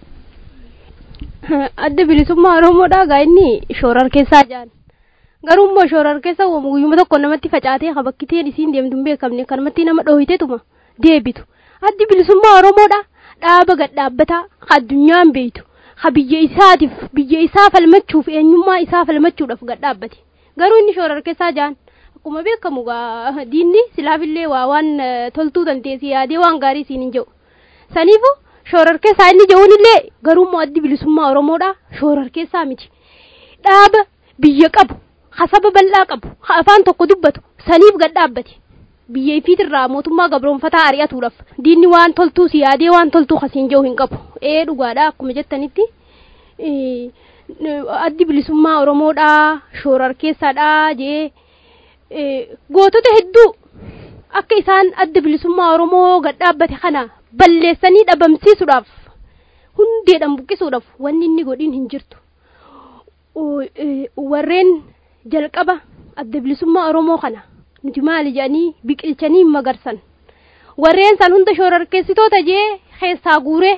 [SPEAKER 6] adda bilisummaa oromoodhaa gaa inni shoorar keessaa jaan garuu immoo shoorar keessa guyyuma tokko namatti facaatee habakkiteen isiin deemtu hin beekamne kanumatti nama dhoohiteetuma deebitu addi bilisummaa oromoodha dhaaba gad dhaabbataa addunyaan beeytu ha biyya isaatiif biyya isaa falmachuuf eenyummaa isaa falmachuudhaaf gad dhaabbate garuu inni shoorar keessaa jaan akkuma beekamu diinni silaafillee waa waan toltuu dandeessi yaadee waan gaarii siin hin jedhu saniifu shoorarkeessaa inni jehuun illee garuummoo addi bilisummaa oromoodha shoorarkeessaa miti dhaaba biyya qabu hasaba bal'aa qabu ha afaan tokko dubbatu saniif gad dhaabbate biyya ifiitirraa mootummaa gabroonfataa ari'atuudhaaf diinni waan toltuu si yaadee waan toltuu kasiin jehu hin qabu ee dhugaadha akkuma jettanitti addi bilisummaa oromoodha shoorarkeessaadha jee gootota hedduu akka isaan adda bilisummaa oromoo gad dhaabbate kana balleessanii dhabamsiisuudhaaf hundeedhaan buqqisuudhaaf wanni inni godhin hin jirtu warreen jalqaba adda bilisummaa oromoo kana nuti maali jedhanii biqilchanii magarsan warreen san hunda shoorarkeessitoota jee keessaa guuree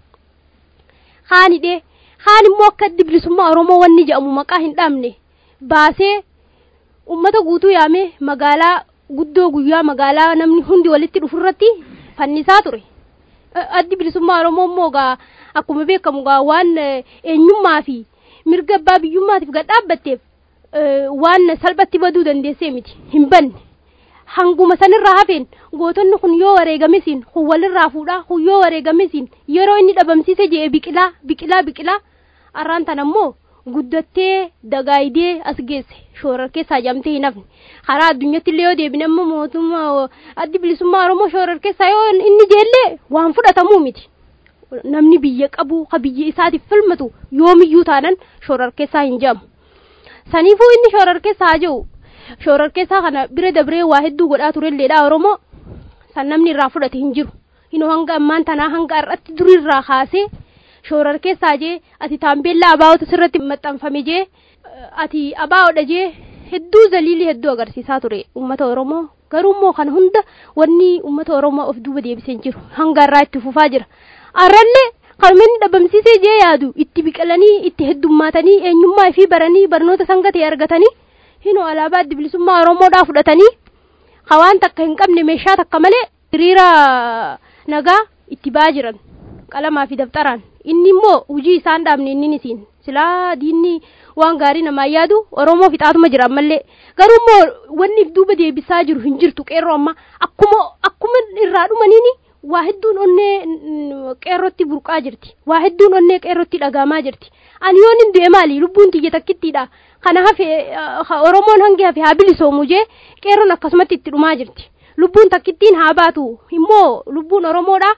[SPEAKER 6] haan hidhee haan immoo akka addi bilisummaa oromoo wanni jedhamu maqaa hin dhaamne baasee ummata guutuu yaamee magaalaa guddoo guyyaa magaalaa namni hundi walitti dhufurratti fannisaa ture addi bilisummaa oromoo immoo gaa akkuma beekamu gaa waan eenyummaa fi mirga abbaa biyyummaatiif gad dhaabbatteef waan salphatti baduu dandeessee miti hin banne hanguma sanirraa hafeen gootonni kun yoo wareegamesiin kun walirraa fuudhaa kun yoo wareegamesiin yeroo inni dhabamsiise jee biqilaa biqilaa biqilaa arraan tan ammoo guddattee dagaayidee as geesse shoorarkeessaa jamtee hin hafne karaa addunyaatti illee yoo deebine amma mootummaa addi bilisummaa oromoo shoorarkeessaa yoo inni jeellee waan fudhatamuu miti namni biyya qabu ka biyya isaatiif filmatu yoomiyyuu taanan shoorarkeessaa hin jedhamu saniifuu inni shoorarkeessaa haa jiru shoorarkeessaa kana bira dabree waa hedduu godhaa turelleedha oromoo san namni irraa fudhate hin jiru hinoo hanga ammaan tanaa hanga har'atti durirraa kaasee shoorarkeessaa jee ati taambeellaa abaa'ota sirratti maxxanfame jee ati abaa'odha jee hedduu zaliilii hedduu agarsiisaa ture ummata oromoo garuummoo kana hunda wanni ummata oromoo of duuba deebisee jiru hanga irraa itti fufaa jira arrallee kanuma inni dhabamsiisee jee yaadu itti biqilanii itti heddummaatanii eenyummaa fi baranii barnoota sangatee argatanii hinoo alaabaa addi bilisummaa oromoodhaa fudhatanii hawaan takka hin qabne meeshaa takka malee hiriira nagaa itti ba'aa jiran qalamaa fi dabxaraan inni immoo hujii isaan dhaabne inni isiin silaa diinni waan gaarii namaa yaadu oromoo fixaatuma jira ammallee garuu immoo wanni if duuba deebisaa jiru hin jirtu qeerroo amma akkuma akkuma irraa dhumaniini waa hedduun onnee qeerrotti burqaa jirti waa hedduun onnee qeerrotti dhagahamaa jirti ani yoon hin du'e maali lubbuun tiyya takkittiidha kana hafe oromoon hangi hafe haa bilisoomu jee qeerroon akkasumatti itti dhumaa jirti lubbuun takkittiin haa baatu immoo lubbuun oromoodha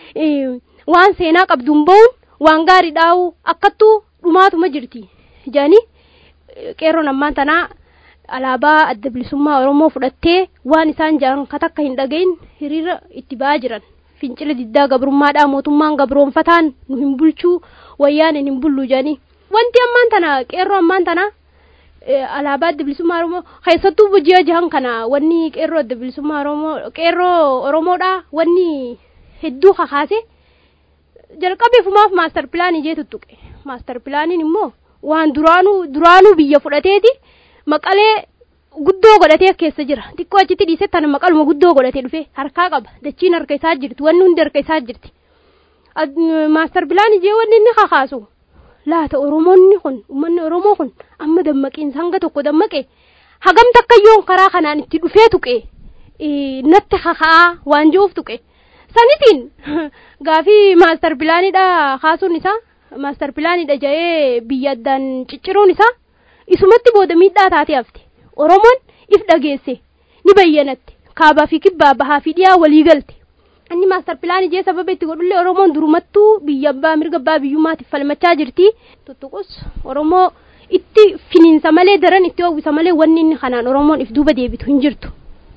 [SPEAKER 6] waan seenaa qabduun ba'uun waan gaarii dhaa'u akkattuu dhumaatuma jirti jedhanii qeerroon ammaan tanaa alaabaa adda bilisummaa oromoo fudhattee waan isaan jedhan ka takka hin dhagayin hiriira itti ba'aa jiran fincila diddaa gabrummaadhaa mootummaan gabroonfataan nu hin bulchuu wayyaan hin bullu jedhanii wanti ammaan tana qeerroo ammaan tana alaabaa adda bilisummaa oromoo keessattuu ji'a jahan kana wanni qeerroo adda bilisummaa oromoo qeerroo oromoodhaa wanni hedduu kakaase jalqabeefumaaf maastar pilaanii jee tuttuqe maastar pilaaniin immoo waan duraanuu duraanuu biyya fudhateeti maqalee guddoo godhatee keessa jira xiqqoo achitti dhiisee tana maqaluma guddoo godhatee dhufe harkaa qaba dachiin harka isaa jirti wanni hundi harka isaa jirti maastar pilaanii jee wanni inni kakaasu laata oromoonni kun uummanni oromoo kun amma dammaqiinsa hanga tokko dammaqe hagam takkayyoon karaa kanaan itti dhufee tuqe natti kaka'aa waan jiruuf tuqe sanitiin gaafii maastar pilaanidha kaasuun isaa maastar pilaanidha jedhee biyya addaan cicciruun isaa isumatti booda miidhaa taatee hafte oromoon if dhageesse ni bayyanatte kaabaa fi kibbaa bahaa fi dhiyaa walii galte inni maastar pilaanii jee sababa itti godhullee oromoon durumattuu biyya abbaa mirga abbaa biyyummaatiif falmachaa jirti tuttuqus oromoo itti finiinsa malee daran itti hawwisa malee wanni inni kanaan oromoon if duuba deebitu hin jirtu.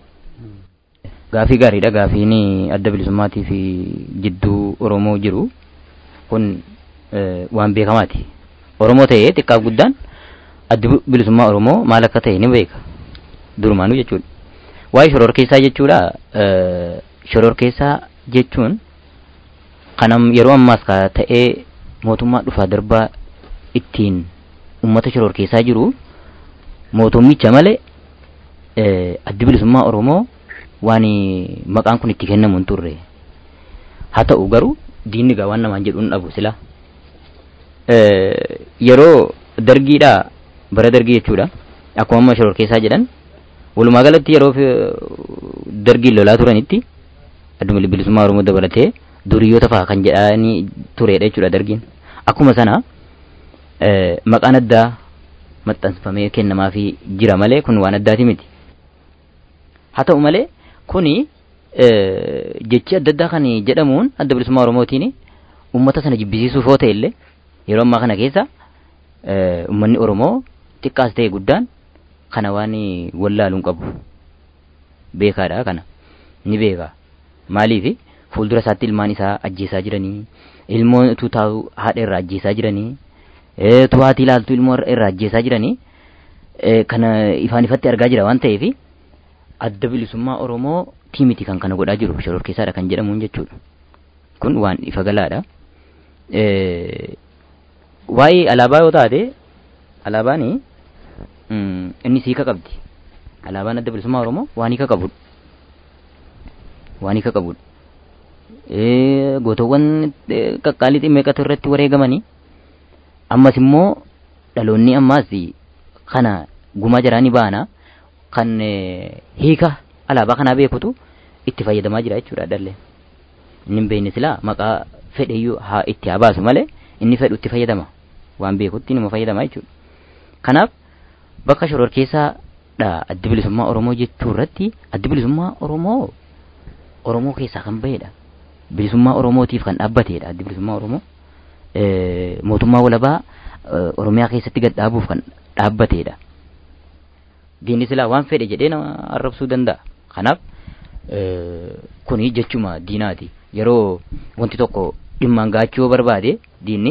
[SPEAKER 7] Gaafii gaariidha gaafiin adda bilisummaatii fi jidduu oromoo jiru kun waan beekamaati oromoo ta'ee xiqqaaf guddaan addi bilisummaa oromoo maal akka ta'e ni beeka durumaanuu jechuudha waa'ee shororkeessaa jechuudha shororkeessaa jechuun kanam yeroo ammaas ka ta'ee mootummaa dhufaa darbaa ittiin ummata shororkeessaa jiru mootummicha malee addi bilisummaa oromoo waan maqaan kun itti kennamu hin turre haa ta'u garuu diinni gaa waan namaan jedhu hin dhabu sila yeroo dargiidha bara dargii jechuudha akkuma amma shororkeessaa jedhan walumaa galatti yeroo dargiin lolaa turanitti adduma bilisummaa oromoo dabalatee duriyyoota fa'a kan jedhanii turedha jechuudha dargiin akkuma sana maqaan addaa maxxanfamee kennamaafii jira malee kun waan addaati miti haa ta'u malee kuni jechi adda addaa kan jedhamuun adda bilisummaa oromootiin ummata sana jibbisiisuuf yoo ta'e illee yeroo ammaa kana keessa ummanni oromoo xiqqaas ta'e guddaan kana waan wallaaluun qabu beekaadha kana ni beeka maaliif fuuldura isaatti ilmaan isaa ajjeesaa jiranii ilmoo taa'u haadha irraa ajjeesaa jiranii tuwaatii ilaaltu ilmoo irraa ajjeesaa jiranii kana ifaan ifatti argaa jira waan ta'eef adda bilisummaa oromoo tiimiti kan kana godhaa jiru shororkeessaadha kan jedhamuun jechuudha kun waan ifa galaadha waa'ee alaabaa yoo taate alaabaan inni hiika qabdi alaabaan adda bilisummaa oromoo waan hiika qabudha waan hiika qabudha gootawwan qaqqaalii ximmeeqatu irratti wareegamanii ammas immoo dhaloonni ammaas kana gumaa jiraanii baana kan hiika alaabaa kanaa beekutu itti fayyadamaa jira jechuudha dhalleen inni hin beekne silaa maqaa fedheyyuu haa itti haa baasu malee inni fedhu itti fayyadama waan beekutti nama fayyadama jechuudha kanaaf bakka shororkeessaadha addi bilisummaa oromoo jechuu irratti addi bilisummaa oromoo oromoo keessaa kan bahedha bilisummaa oromootiif kan dhaabbatedha addi bilisummaa oromoo mootummaa walabaa oromiyaa keessatti gad dhaabuuf kan dhaabbatedha diinni silaa waan fedhe jedhee nama arrabsuu danda'a kanaaf kuni jechuma diinaati yeroo wanti tokko dhimmaan gaachuu yoo barbaade diinni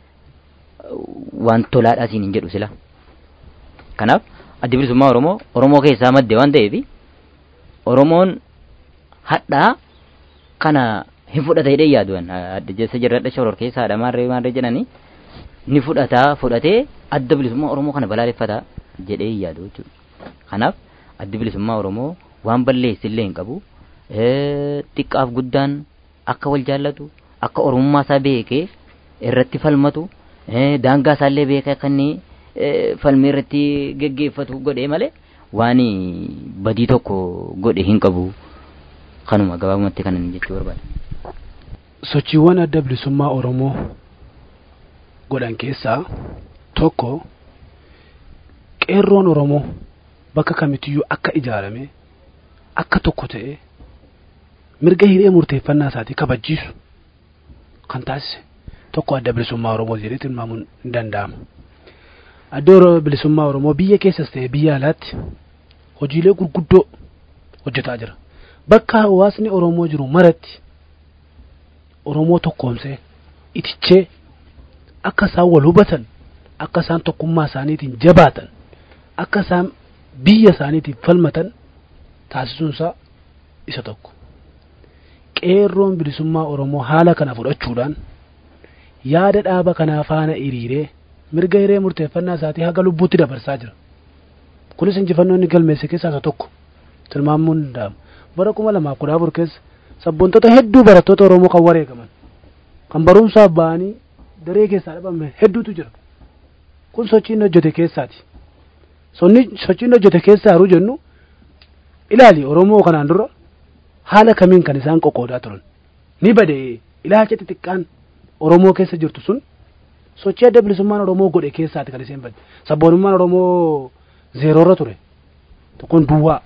[SPEAKER 7] waan tolaadhaa siin hin jedhu sila kanaaf addi bilisummaa oromoo oromoo keessaa madde waan ta'eef oromoon hadhaa kana hin fudhata jedhee yaaduwan adda jeessa jirradha shoror keessaadha maarree maarree jedhanii ni fudhataa fudhatee adda bilisummaa oromoo kana balaaleffata jedhee yaadu jechuudha kanaaf addi bilisummaa oromoo waan balleessillee hin qabu xiqqaaf guddaan akka wal jaallatu akka oromummaa isaa beekee irratti falmatu daangaa isaallee beekee akka inni falmii irratti geggeeffatu godhee malee waan badii tokko godhe hin qabu kanuma gabaabumatti kanan jechuu barbaada.
[SPEAKER 8] sochiiwwan adda bilisummaa oromoo godhan keessaa tokko qeerroon oromoo bakka kamittiyyuu akka ijaarame akka tokko ta'e mirga hiree murteeffannaa isaatii kabachiisu kan taasise tokko adda bilisummaa oromoo jedhee tilmaamuun hin danda'amu. Adda bilisummaa oromoo biyya keessas ta'e biyya alaatti hojiilee gurguddoo hojjetaa jira. Bakka hawaasni oromoo jiru maratti oromoo tokkoomsee itichee akka isaan wal hubatan akka isaan tokkummaa isaaniitiin jabaatan akka isaan biyya isaaniitiif falmatan taasisuunsaa isa tokko. Qeerroon bilisummaa Oromoo haala kana fudhachuudhaan yaada dhaaba kanaa faana hiriiree mirga hiree murteeffannaa isaatii haga lubbuutti dabarsaa jira. Kunis injifannoo inni galmeesse keessaa isa tokko tilmaamuun danda'ama. Bara kuma lamaaf kudha afur keessa sabboontota hedduu barattoota Oromoo kan wareegaman kan barumsaaf ba'anii daree keessaa dhabame hedduutu jira. Kun sochiin hojjete keessaati. Sochiin hojjete keessaa yeroo jennu ilaali Oromoo kanaan dura haala kamiin kan isaan qoqqoodaa turan. Ni bade ilaalcha xixiqqaan Oromoo keessa jirtu sun sochii adda bilisummaan Oromoo godhe keessaati kan isheen badde. Sabboonummaan Oromoo zeeroorra ture. Tokkoon duwwaa.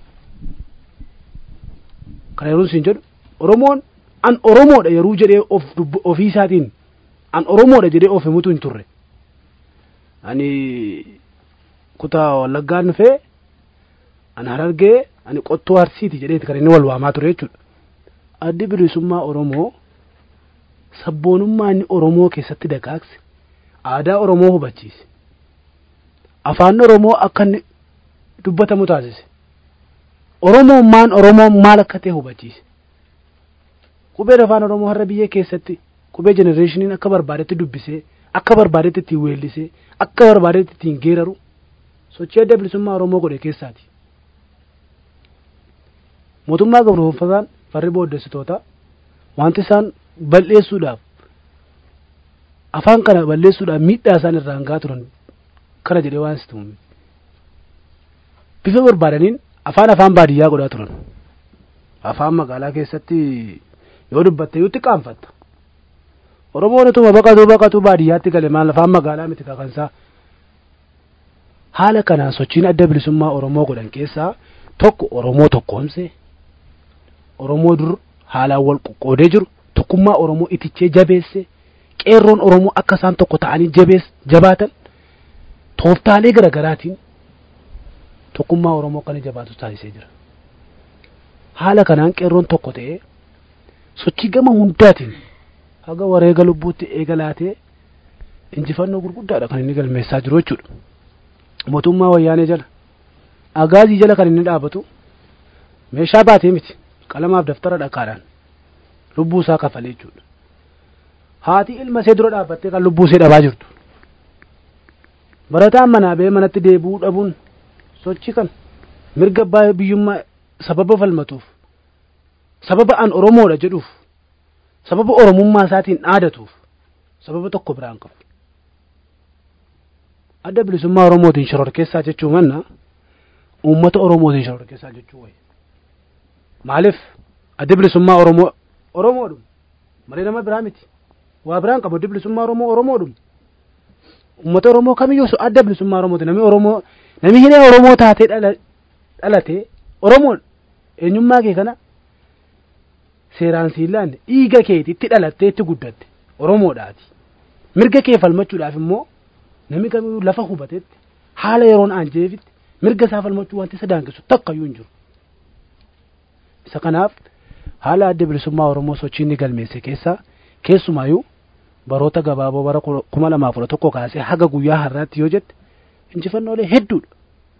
[SPEAKER 8] Kana yeroo isin jedhu Oromoon an Oromoodha yeroo jedhee of ofii isaatiin an Oromoodha jedhee of himutu hin turre. Ani kutaa Wallaggaan dhufee an Harargee ani qottoo Arsiiti jedheeti kan inni wal waamaa ture jechuudha. Addi bilisummaa Oromoo sabboonummaa inni Oromoo keessatti dagaagse aadaa Oromoo hubachiise. Afaan Oromoo akka inni dubbatamu taasise. Oromummaan Oromoon maal akka ta'e hubachiise. Qubeen afaan Oromoo har'a biyya keessatti qubee jenereeshiniin akka barbaadetti dubbisee akka barbaadetti ittiin weellisee akka barbaadetti ittiin geeraru sochii adda bilisummaa Oromoo godhe keessaati. Mootummaa gabroonfataan farri booddessitoota wanti isaan balleessuudhaaf afaan kana balleessuudhaaf miidhaa isaan irraan gahaa turan kana jedhee waan situ bifa barbaadaniin afaan afaan baadiyyaa godhaa turan afaan magaalaa keessatti yoo dubbatte yuutti qaanfatta oromoon utuma baqatuu baqatuu baadiyyaatti gale maal lafaan magaalaa miti kakansaa haala kanaan sochiin adda bilisummaa oromoo godhan keessaa tokko oromoo tokkoomse oromoo dur haalaan wal qoqqoodee jiru tokkummaa oromoo itichee jabeesse qeerroon oromoo akka isaan tokko ta'anii jabees jabaatan tooftaalee garaagaraatiin tokkummaa oromoo kan jabaatu taasisee jira haala kanaan qeerroon tokko ta'ee sochii gama hundaatiin haga wareega lubbuutti eegalaatee injifannoo gurguddaadha kan inni galmeessaa jiru jechuudha mootummaa wayyaanee jala agaazii jala kan inni dhaabatu meeshaa baatee miti qalamaaf daftara dhaqaadhaan lubbuu isaa kafalee jechuudha haati ilma ishee dura dhaabbattee kan lubbuu ishee dhabaa jirtu barataan manaa ba'ee manatti deebi'uu dhabuun sochii kan mirga abbaa biyyummaa sababa falmatuuf sababa an oromoodha jedhuuf sababa oromummaa isaatiin dhaadatuuf sababa tokko biraan qabu adda bilisummaa oromootiin shororkeessaa jechuu manna uummata oromootiin shororkeessaa jechuu wayi maaliif adda bilisummaa oromoo oromoodhum malee nama biraa miti waa biraan qabu adda bilisummaa oromoo oromoodhum uummata oromoo kamiyyuu adda bilisummaa oromooti namni oromoo namni hiree oromoo taatee dhalate oromoon eenyummaa kee kana seeraan siilaan dhiiga keetitti dhalattee itti guddatte oromoodhaati mirga kee falmachuudhaaf immoo namni kamiyyuu lafa hubatetti haala yeroon aanjeefitti mirga isaa falmachuu wanti isa daangessu takkayyuu hin jiru isa kanaaf haala adda bilisummaa oromoo sochii inni galmeesse keessaa keessumaayyuu baroota gabaaboo bara kuma lamaaf kudha tokko kaasee haga guyyaa har'aatti yoo jette injifannoolee hedduudha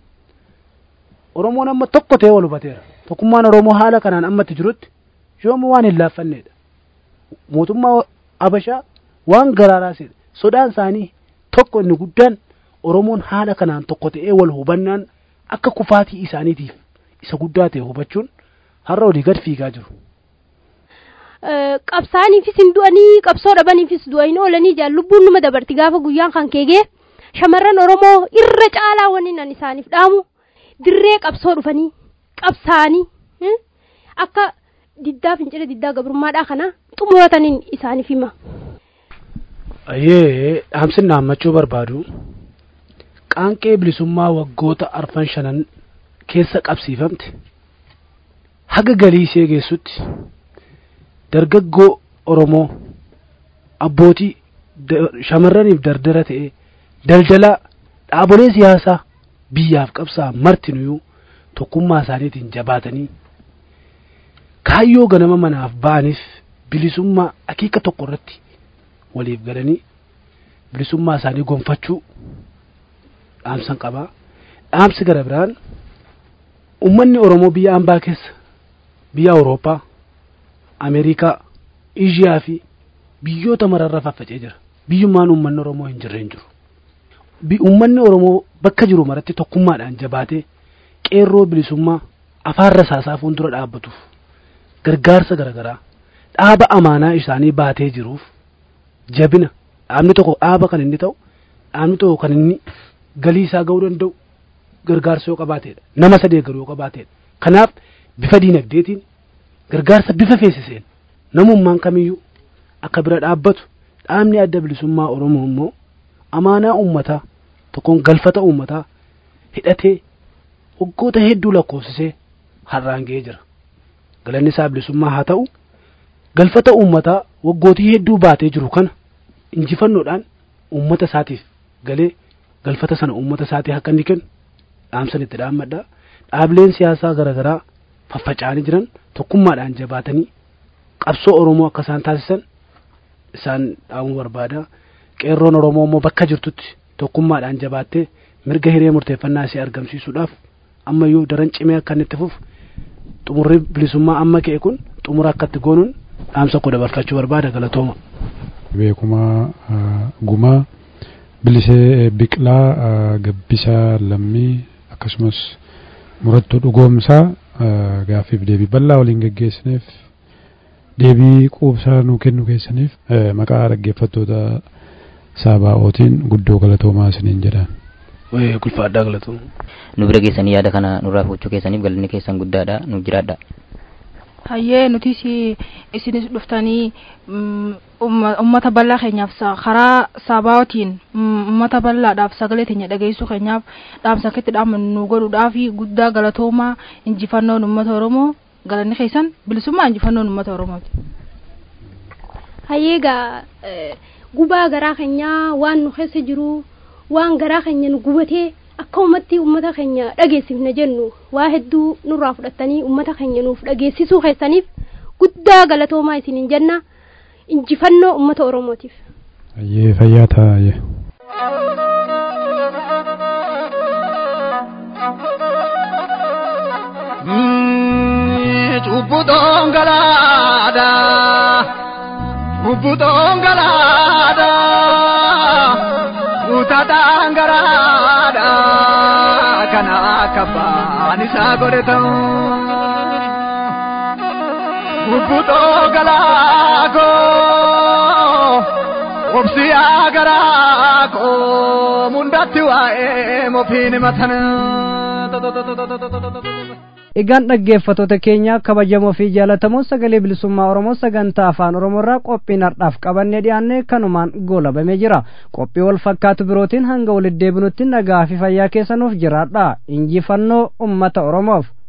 [SPEAKER 8] oromoon amma tokko ta'ee wal hubateera tokkummaan oromoo haala kanaan ammatti jirutti yoomuu waan hin laaffanneedha mootummaa abashaa waan garaaraa sodaan isaanii tokko inni guddaan oromoon haala kanaan tokko ta'ee wal hubannaan akka kufaatii isaaniitiif isa guddaa ta'e hubachuun har'a olii gad fiigaa jiru.
[SPEAKER 6] qabsaaniifis hin du'anii qabsoo dhabaniifis du'anii oolanii jaan lubbuun numa dabarti gaafa guyyaan kan keegee shamarran oromoo irra caalaa wanni nan isaaniif dhaamu dirree qabsoo dhufanii qabsaanii akka diddaa fincila diddaa gabrummaadhaa kana xumurataniin isaaniif hima.
[SPEAKER 8] Ayyee dhaamsin naammachuu barbaadu qaanqee bilisummaa waggoota arfan shanan keessa qabsiifamte haga galii ishee geessutti dargaggoo Oromoo abbootii shamarraniif dardara ta'e daldalaa dhaabolee siyaasaa biyyaaf qabsaa martinuyyuu tokkummaa isaaniitiin jabaatanii kaayyoo ganama manaaf ba'aniif bilisummaa akeeka tokko irratti waliif galanii bilisummaa isaanii gonfachuu dhaamsan qabaa dhaamsi gara biraan ummanni oromoo biyya ambaa keessa biyya awurooppaa ameerikaa eeshiyaa fi biyyoota mararra faffacee jira biyyummaan ummanni oromoo hin jirre hin jiru ummanni oromoo bakka jiru maratti tokkummaadhaan jabaatee qeerroo bilisummaa afaan rasaasaa fuuldura dhaabbatuuf gargaarsa garaagaraa dhaaba amaanaa isaanii baatee jiruuf jabina dhaabni tokko dhaaba kan inni ta'u dhaabni tokko kan inni galii isaa ga'uu danda'u gargaarsa yoo qabaateedha nama sadee garuu yoo qabaateedha kanaaf bifa diinagdeetiin gargaarsa bifa feesiseen namummaan kamiyyuu akka bira dhaabbatu dhaabni adda bilisummaa oromoo immoo amaanaa uummataa tokkoon galfata uummataa hidhatee waggoota hedduu lakkoofsisee har'aan ga'ee jira galanni isaa bilisummaa haa ta'u galfata uummataa waggootii hedduu baatee jiru kana injifannoodhaan uummata isaatiif galee galfata sana uummata isaatii akka inni kennu dhaamsan itti dhaammadha dhaabileen siyaasaa garaagaraa faffaca'anii jiran tokkummaadhaan jabaatanii qabsoo oromoo akka isaan taasisan isaan dhaamuu barbaada qeerroon oromoo immoo bakka jirtutti tokkummaadhaan jabaattee mirga hiree murteeffannaa isii argamsiisuudhaaf ammayyuu daran cimee akka inni itti fufu xumurri bilisummaa amma ka'e kun xumura akka itti goonuun dhaamsa koo dabarfachuu barbaada galatooma.
[SPEAKER 5] beekumaa gumaa bilisee biqilaa gabbisaa lammii akkasumas murattuu dhugoomsaa gaaffiif deebii bal'aa waliin geggeessineef deebii quubsaa nuu kennu keessaniif maqaa dhaggeeffattoota saabaa'ootiin guddoo galatoomaa isiniin jedhaan.
[SPEAKER 8] Kulfaadhaa galatooma.
[SPEAKER 7] Nu bira geessanii yaada kana nurraa fudhachuu keessaniif galanni keessan guddaadha nuuf jiraadha.
[SPEAKER 9] hayyee nutis isinis dhuftanii mm, umma- ummata bal'aa keenyaaf sa- karaa saabaatiin mm, ummata bal'aadhaaf sagalee teenya dhageessuu keenyaaf dhaamsa akka itti dhaamannu nu godhuudhaaf guddaa galatoomaa injifannoon ummata oromoo galanni keessan bilisummaa injifannoon ummata oromooti.
[SPEAKER 6] hayyeegaa eh, gubaa garaa keenyaa waan nu keessa jiru waan garaa keenya nu gubatee akka ummatti ummata keenya dhageessifna jennu waa hedduu nurraa fudhattanii ummata keenya nuuf dhageessisuu keessaniif guddaa galatoomaa isiniin jenna injifannoo ummata oromootiif.
[SPEAKER 5] Ayyee fayyaa ta'a ayyee.
[SPEAKER 4] Cubbuu dhongalaadha. Cubbuu dhongalaadha. Kutaa dhangaraadha. Kana akka baan isaa godhe ta'u. Cubbuu dhongalaakoo. Obsi agaraakoo. Mundatti waa'ee mofiin matan.
[SPEAKER 2] Egaan dhaggeeffattoota keenya kabajamoo fi jaalatamoo sagalee bilisummaa Oromoo sagantaa afaan Oromoorraa qophiin har'aaf qabannee dhiyaanne kanumaan goolabamee jira. Qophii wal fakkaatu birootiin hanga walitti deebinutti nagaa fi fayyaa keessanuuf jiraadha. Injifannoo uummata Oromoof.